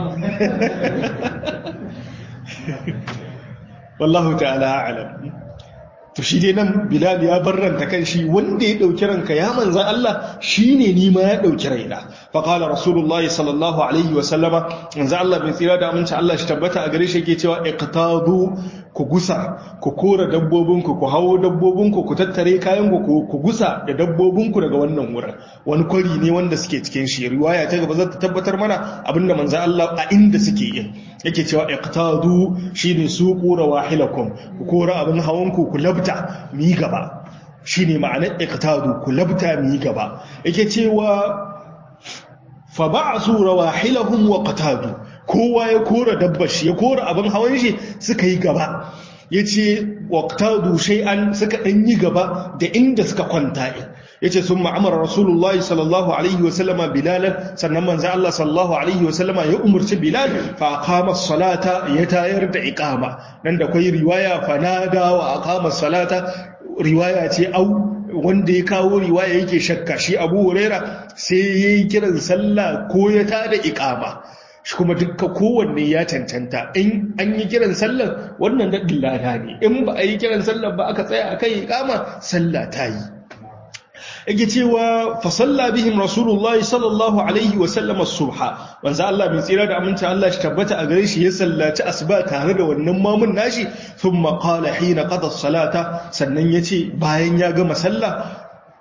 wallahu ta'ala alam to shi dai nan bilal ya barranta kan shi wanda ya dauki ranka ya manzan Allah shine ni ma ya dauki raina fa qala rasulullah sallallahu alaihi wa sallama manzan Allah bai tsira da aminci Allah shi tabbata a gare shi yake cewa iqtadu ku gusa ku kora dabbobinku ku hawo dabbobinku ku tattare kayan ku ku gusa da dabbobinku daga wannan wurin wani kwari ne wanda suke cikin shi riwaya ta gaba za ta tabbatar mana abinda manzan Allah a inda suke yin yake cewa iqtadu shine suqu rawahilakum ku kora abin hawanku ku labta mi gaba shine ma'anar iqtadu ku labta mi gaba yake cewa fa ba'su rawahilahum wa qatadu kowa ya kora dabbar shi ya kora abin hawan shi suka yi gaba yace waqtadu shay'an suka dan yi gaba da inda suka kwanta yace sun ma'amara rasulullahi sallallahu alaihi wasallama bilalan sannan manzo Allah sallallahu alaihi wasallama ya umarci bilal fa aqama salata ya tayar da iqama nan da kai riwaya fa nada wa aqama salata riwaya ce au wanda ya kawo riwaya yake shakka shi Abu Huraira sai yayi kiran sallah ko ya tada iqama shi kuma dukka kowanne ya cancanta in an yi kiran sallar wannan daɗin lada ne in ba a yi kiran sallar ba aka tsaya a kai iqama sallah ta yi yake cewa fa salla bihim rasulullahi sallallahu alaihi wa sallam as-subha wanzu Allah mai tsira da aminci Allah shi tabbata a gare shi ya sallaci asuba tare da wannan mamun nashi thumma qala hina qada as-salata sannan yace bayan ya gama sallah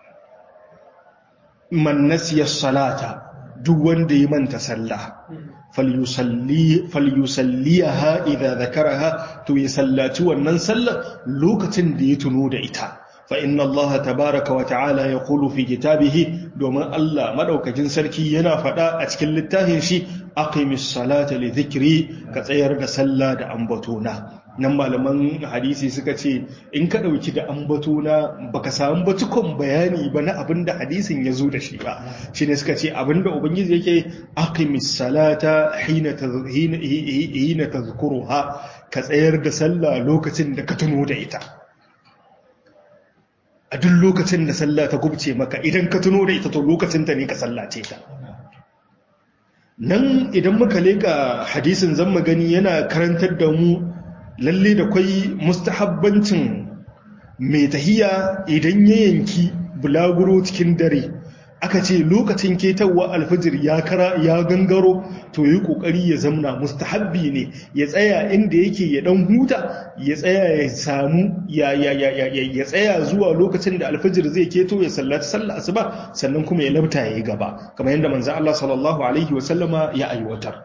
man nasiya as-salata duk wanda ya manta sallah falyusalliyaha idza zakaraha to ya sallaci wannan sallar lokacin da ya tuno da ita fa inna Allah tabaraka wa ta'ala yaqulu fi kitabihi domin Allah madaukakin sarki yana faɗa a cikin littafin shi aqimis salata li dhikri ka tsayar da sallah da ambatona nan malaman hadisi suka ce in ka ɗauki da ambatona baka samu batukon bayani ba na abin da hadisin ya zo da shi ba shi ne suka ce abin da ubangiji yake aqimis salata hina tazkuruha ka tsayar da sallah lokacin da ka tuno da ita a duk lokacin da sallah ta gubce maka idan ka tuno da ita to lokacin ta ne ka sallace ta nan idan muka leka hadisin zan magani yana karantar da mu lalle da kwai mustahabbancin mai tahiya idan ya yanki bulaguro cikin dare aka ce lokacin ketawa alfajir ya kara ya gangaro to yi kokari ya zamna mustahabbi ne ya tsaya inda yake ya dan huta ya tsaya ya samu ya ya ya ya tsaya zuwa lokacin da alfajir zai keto ya sallaci sallar asuba sannan kuma ya labta yayi gaba kamar yadda manzo Allah sallallahu alaihi wasallama ya aiwatar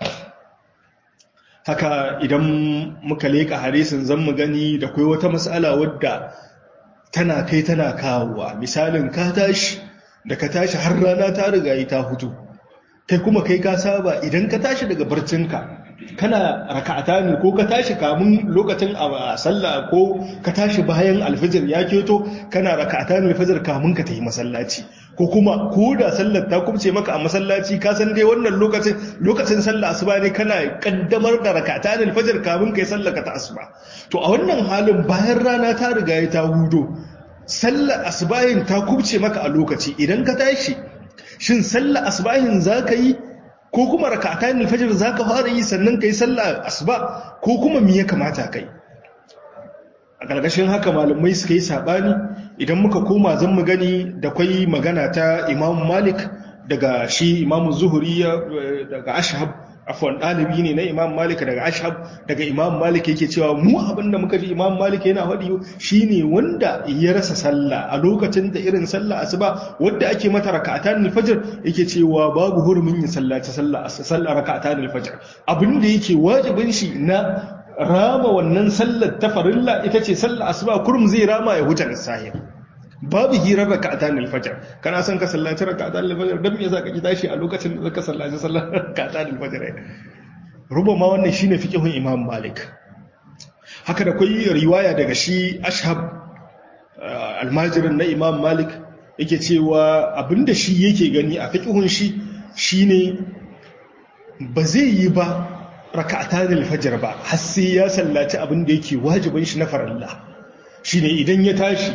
haka idan muka leƙa hadisin zan mu gani da kai wata matsala wadda tana kai tana kawowa misalin ka tashi da ka tashi har rana ta riga ta hutu kai kuma kai ka saba idan ka tashi daga barcinka kana raka'ata ne ko ka tashi kamun lokacin a sallah ko ka tashi bayan alfajir ya keto kana raka'ata ne alfajir kamun ka tafi masallaci ko kuma ko da sallar ta kubce maka a masallaci ka san dai wannan lokacin lokacin sallar asuba ne kana kaddamar da raka'ata ne alfajir kamun kai sallar ka ta asuba to a wannan halin bayan rana ta riga ya ta hudo sallar asubahin ta kubce maka a lokaci idan ka tashi shin sallar asubahin zaka yi ko kuma raka'atan alfajr zaka fara yi sannan kai sallah asuba ko kuma me ya kamata kai a gargashin haka malamai suka yi sabani idan muka koma zan mu gani da kwai magana ta Imam Malik daga shi Imam Zuhri daga Ashhab afwan dalibi ne na Imam Malik daga Ashhab daga Imam Malik yake cewa mu abinda muka ji Imam Malik yana faɗi shine wanda ya rasa sallah a lokacin da irin sallah asuba wanda ake mata raka'atan al-fajr yake cewa babu hurumin yin sallaci sallah sallah raka'atan al-fajr abinda yake wajibin shi na rama wannan sallar ta farilla ita ce sallah asuba kurum zai rama ya huta sahir babu hirar raka'atan al-fajr kana son ka sallaci raka'atan al-fajr dan me yasa ka ki tashi a lokacin da zaka sallaci sallar raka'atan al-fajr rubama wannan shine fiqhun Imam Malik haka da kai riwaya daga shi Ashhab almajirin na Imam Malik yake cewa abinda shi yake gani a fiqhun shi shine ba zai yi ba raka'atan al-fajr ba har sai ya sallaci abinda yake wajibin shi na farilla shine idan ya tashi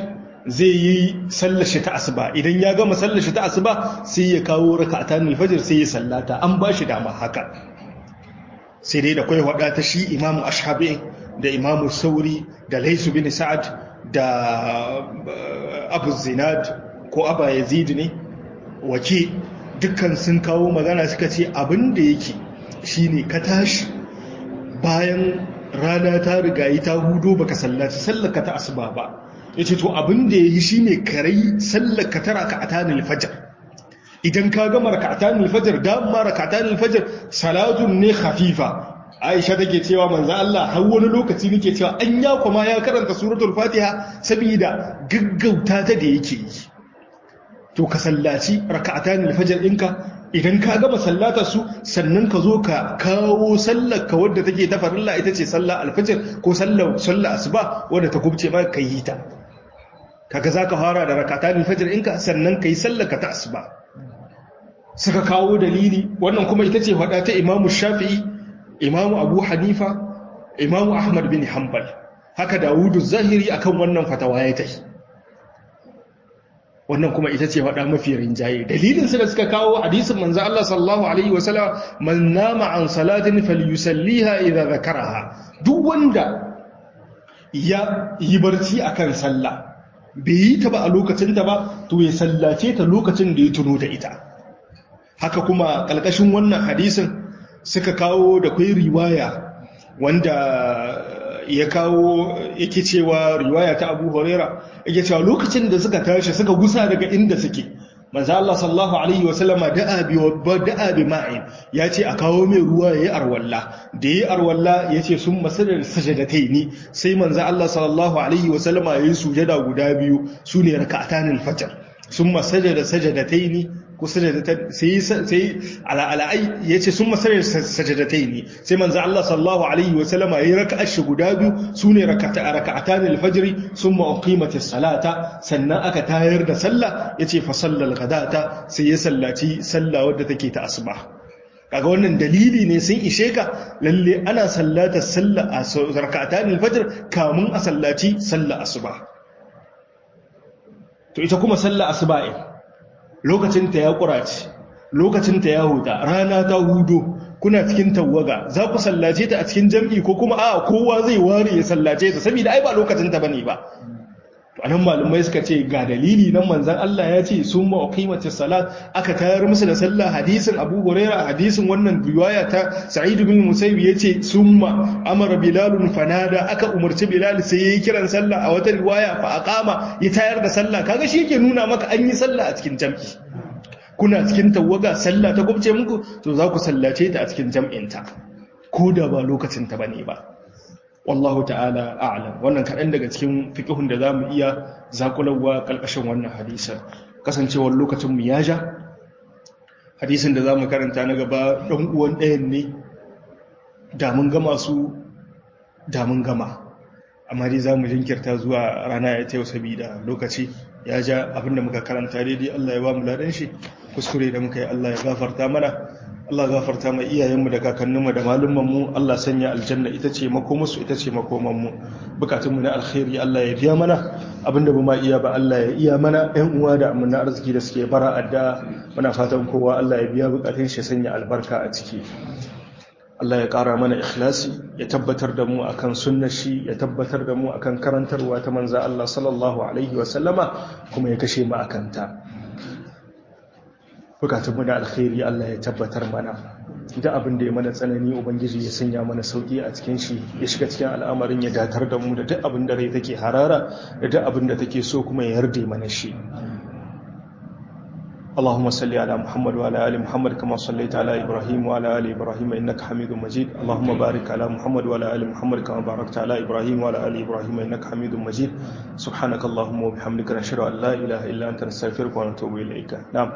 zai yi sallashi ta asuba idan ya gama sallashi ta asuba sai ya kawo raka'atan al-fajr sai ya sallata an ba shi dama haka sai dai da kai wada ta shi imamu ashabi da imamu sauri da laisu bin sa'ad da abu zinad ko aba yazid ne wake dukkan sun kawo magana suka ce abin da yake shine ka tashi bayan rana ta rigayi ta hudo baka sallaci sallaka ta asuba ba yace to abin da yayi shine karai sallaka ta raka'atan al-fajr idan ka gama raka'atan al-fajr da ma raka'atan al-fajr salatun ne khafifa Aisha take cewa manzo Allah har wani lokaci nake cewa an ya kuma ya karanta suratul Fatiha saboda gaggauta ta da yake yi to ka sallaci raka'atan al-fajr ɗinka idan ka gama sallata su sannan ka zo ka kawo sallar ka wadda take ta farilla ita ce sallar al-fajr ko sallar sallar asuba wadda ta kubce ma ka yi ta kaga zaka fara da raka'atan al-fajr ɗinka sannan kai sallar ka ta asuba suka kawo dalili wannan kuma ita ce hada ta Imam Shafi'i Imam Abu Hanifa Imam Ahmad bin Hanbal haka Dawudu Zahiri akan wannan fatawa ya tafi wannan kuma ita ce faɗa mafi rinjaye dalilin su da suka kawo hadisin manzo Allah sallallahu alaihi wasallam man nama an salatin falyusalliha idza zakaraha duk wanda ya yi barci akan sallah bai yi ta ba a lokacin ta ba to ya sallace ta lokacin da ya tuno da ita haka kuma kalkashin wannan hadisin suka kawo da kai riwaya wanda ya kawo yake cewa riwaya ta Abu Huraira yake cewa lokacin da suka tashi suka gusa daga inda suke manzo Allah sallallahu alaihi wasallam da'a bi da'a bi ma'in yace a kawo mai ruwa yayi arwalla da yayi arwalla yace sun masadar sajadataini sai manzo Allah sallallahu alaihi wasallam yayi sujada guda biyu sune rak'atanil fajr sun masajada sajadataini ko sajadatan sai sai ala alai yace sun masarar sajadataini sai manzo Allah sallallahu alaihi wa sallama yayi raka'a shi guda biyu sune rakata raka'atan al-fajr summa uqimatis salata sannan aka tayar da sallah yace fa sallal ghadata sai ya sallaci sallah wadda take ta asuba kaga wannan dalili ne sun ishe ka lalle ana sallata sallah a raka'atan al-fajr kamun a sallaci sallah asuba to ita kuma sallah asuba lokacinta ya ƙurace lokacinta ya huta rana ta hudo kuna cikin tawaga za ku sallace ta a cikin jam'i ko kuma a kowa zai ware ya sallace ta saboda ai ba lokacinta bane ba to anan malumai suka ce ga dalili nan manzon Allah ya ce summa uqimatis salat aka tayar musu da sallah hadisin Abu Hurairah hadisin wannan riwaya ta Sa'id bin Musayyib yace summa amara Bilal fanada aka umarci Bilal sai yayi kiran sallah a wata riwaya fa aqama ya tayar da sallah kaga shi yake nuna maka an yi sallah a cikin jam'i kuna cikin tawaga sallah ta gubce muku to za ku sallace ta a cikin jam'inta ko da ba lokacin ta bane ba wallahu ta'ala a'lam wannan kaɗan daga cikin fiqhun da zamu iya zakulawa kalkashin wannan hadisin kasancewar lokacin mu ya ja hadisin da zamu karanta na gaba dan uwan ɗayan ne da mun gama su da mun gama amma dai zamu jinkirta zuwa rana ya ta yau saboda lokaci ya ja abinda muka karanta daidai Allah ya ba mu ladan shi kuskure da muka yi Allah ya gafarta mana Allah gafarta mai iyayenmu da kakanninmu da malumanmu Allah sanya aljanna ita ce makomusu ita ce makomanmu bukatunmu na alkhairi Allah ya biya mana abinda ba ma iya ba Allah ya iya mana ɗan uwa da amina arziki da suke bara adda muna fatan kowa Allah ya biya bukatun shi sanya albarka a ciki Allah ya ƙara mana ikhlasi ya tabbatar da mu akan sunnar shi ya tabbatar da mu akan karantarwa ta manza Allah sallallahu alaihi wa sallama kuma ya kashe mu akan ta bukatunmu da alkhairi Allah ya tabbatar mana da abin da ya mana tsanani ubangiji ya sanya mana sauki a cikin shi ya shiga cikin al'amarin ya datar da mu da duk abin da rai take harara da duk abin da take so kuma ya yarda mana shi اللهم صل على محمد وعلى ال محمد كما صليت على ابراهيم وعلى ال ابراهيم انك حميد مجيد اللهم بارك على محمد وعلى ال محمد كما باركت على ابراهيم وعلى ال ابراهيم انك حميد مجيد سبحانك اللهم وبحمدك نشهد ان لا اله الا انت نستغفرك ونتوب اليك نعم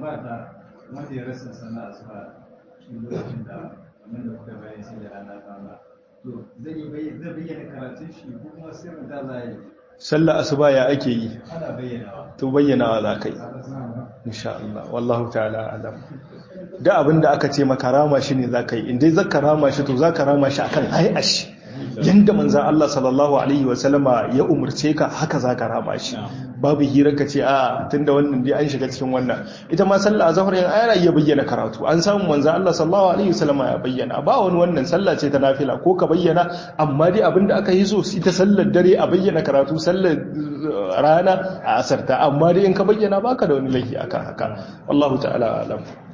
sallah asuba ya ake yi to bayyana wa za ka yi insha Allah wallahu ta'ala alam da abinda aka ce maka rama shi ne za ka yi inda za ka rama shi to za ka rama shi akan hay'ashi yanda manzan Allah sallallahu alaihi wasallama ya umarce ka haka za ka rama shi babu hirar ka ce a tunda wannan dai an shiga cikin wannan ita ma sallah azhar yan ayara ya bayyana karatu an samu manzan Allah sallallahu alaihi wasallama ya bayyana ba wani wannan sallah ce ta nafila ko ka bayyana amma dai abinda aka yi so ita sallar dare a bayyana karatu sallar rana a asarta amma dai in ka bayyana baka da wani laifi akan haka wallahu ta'ala alam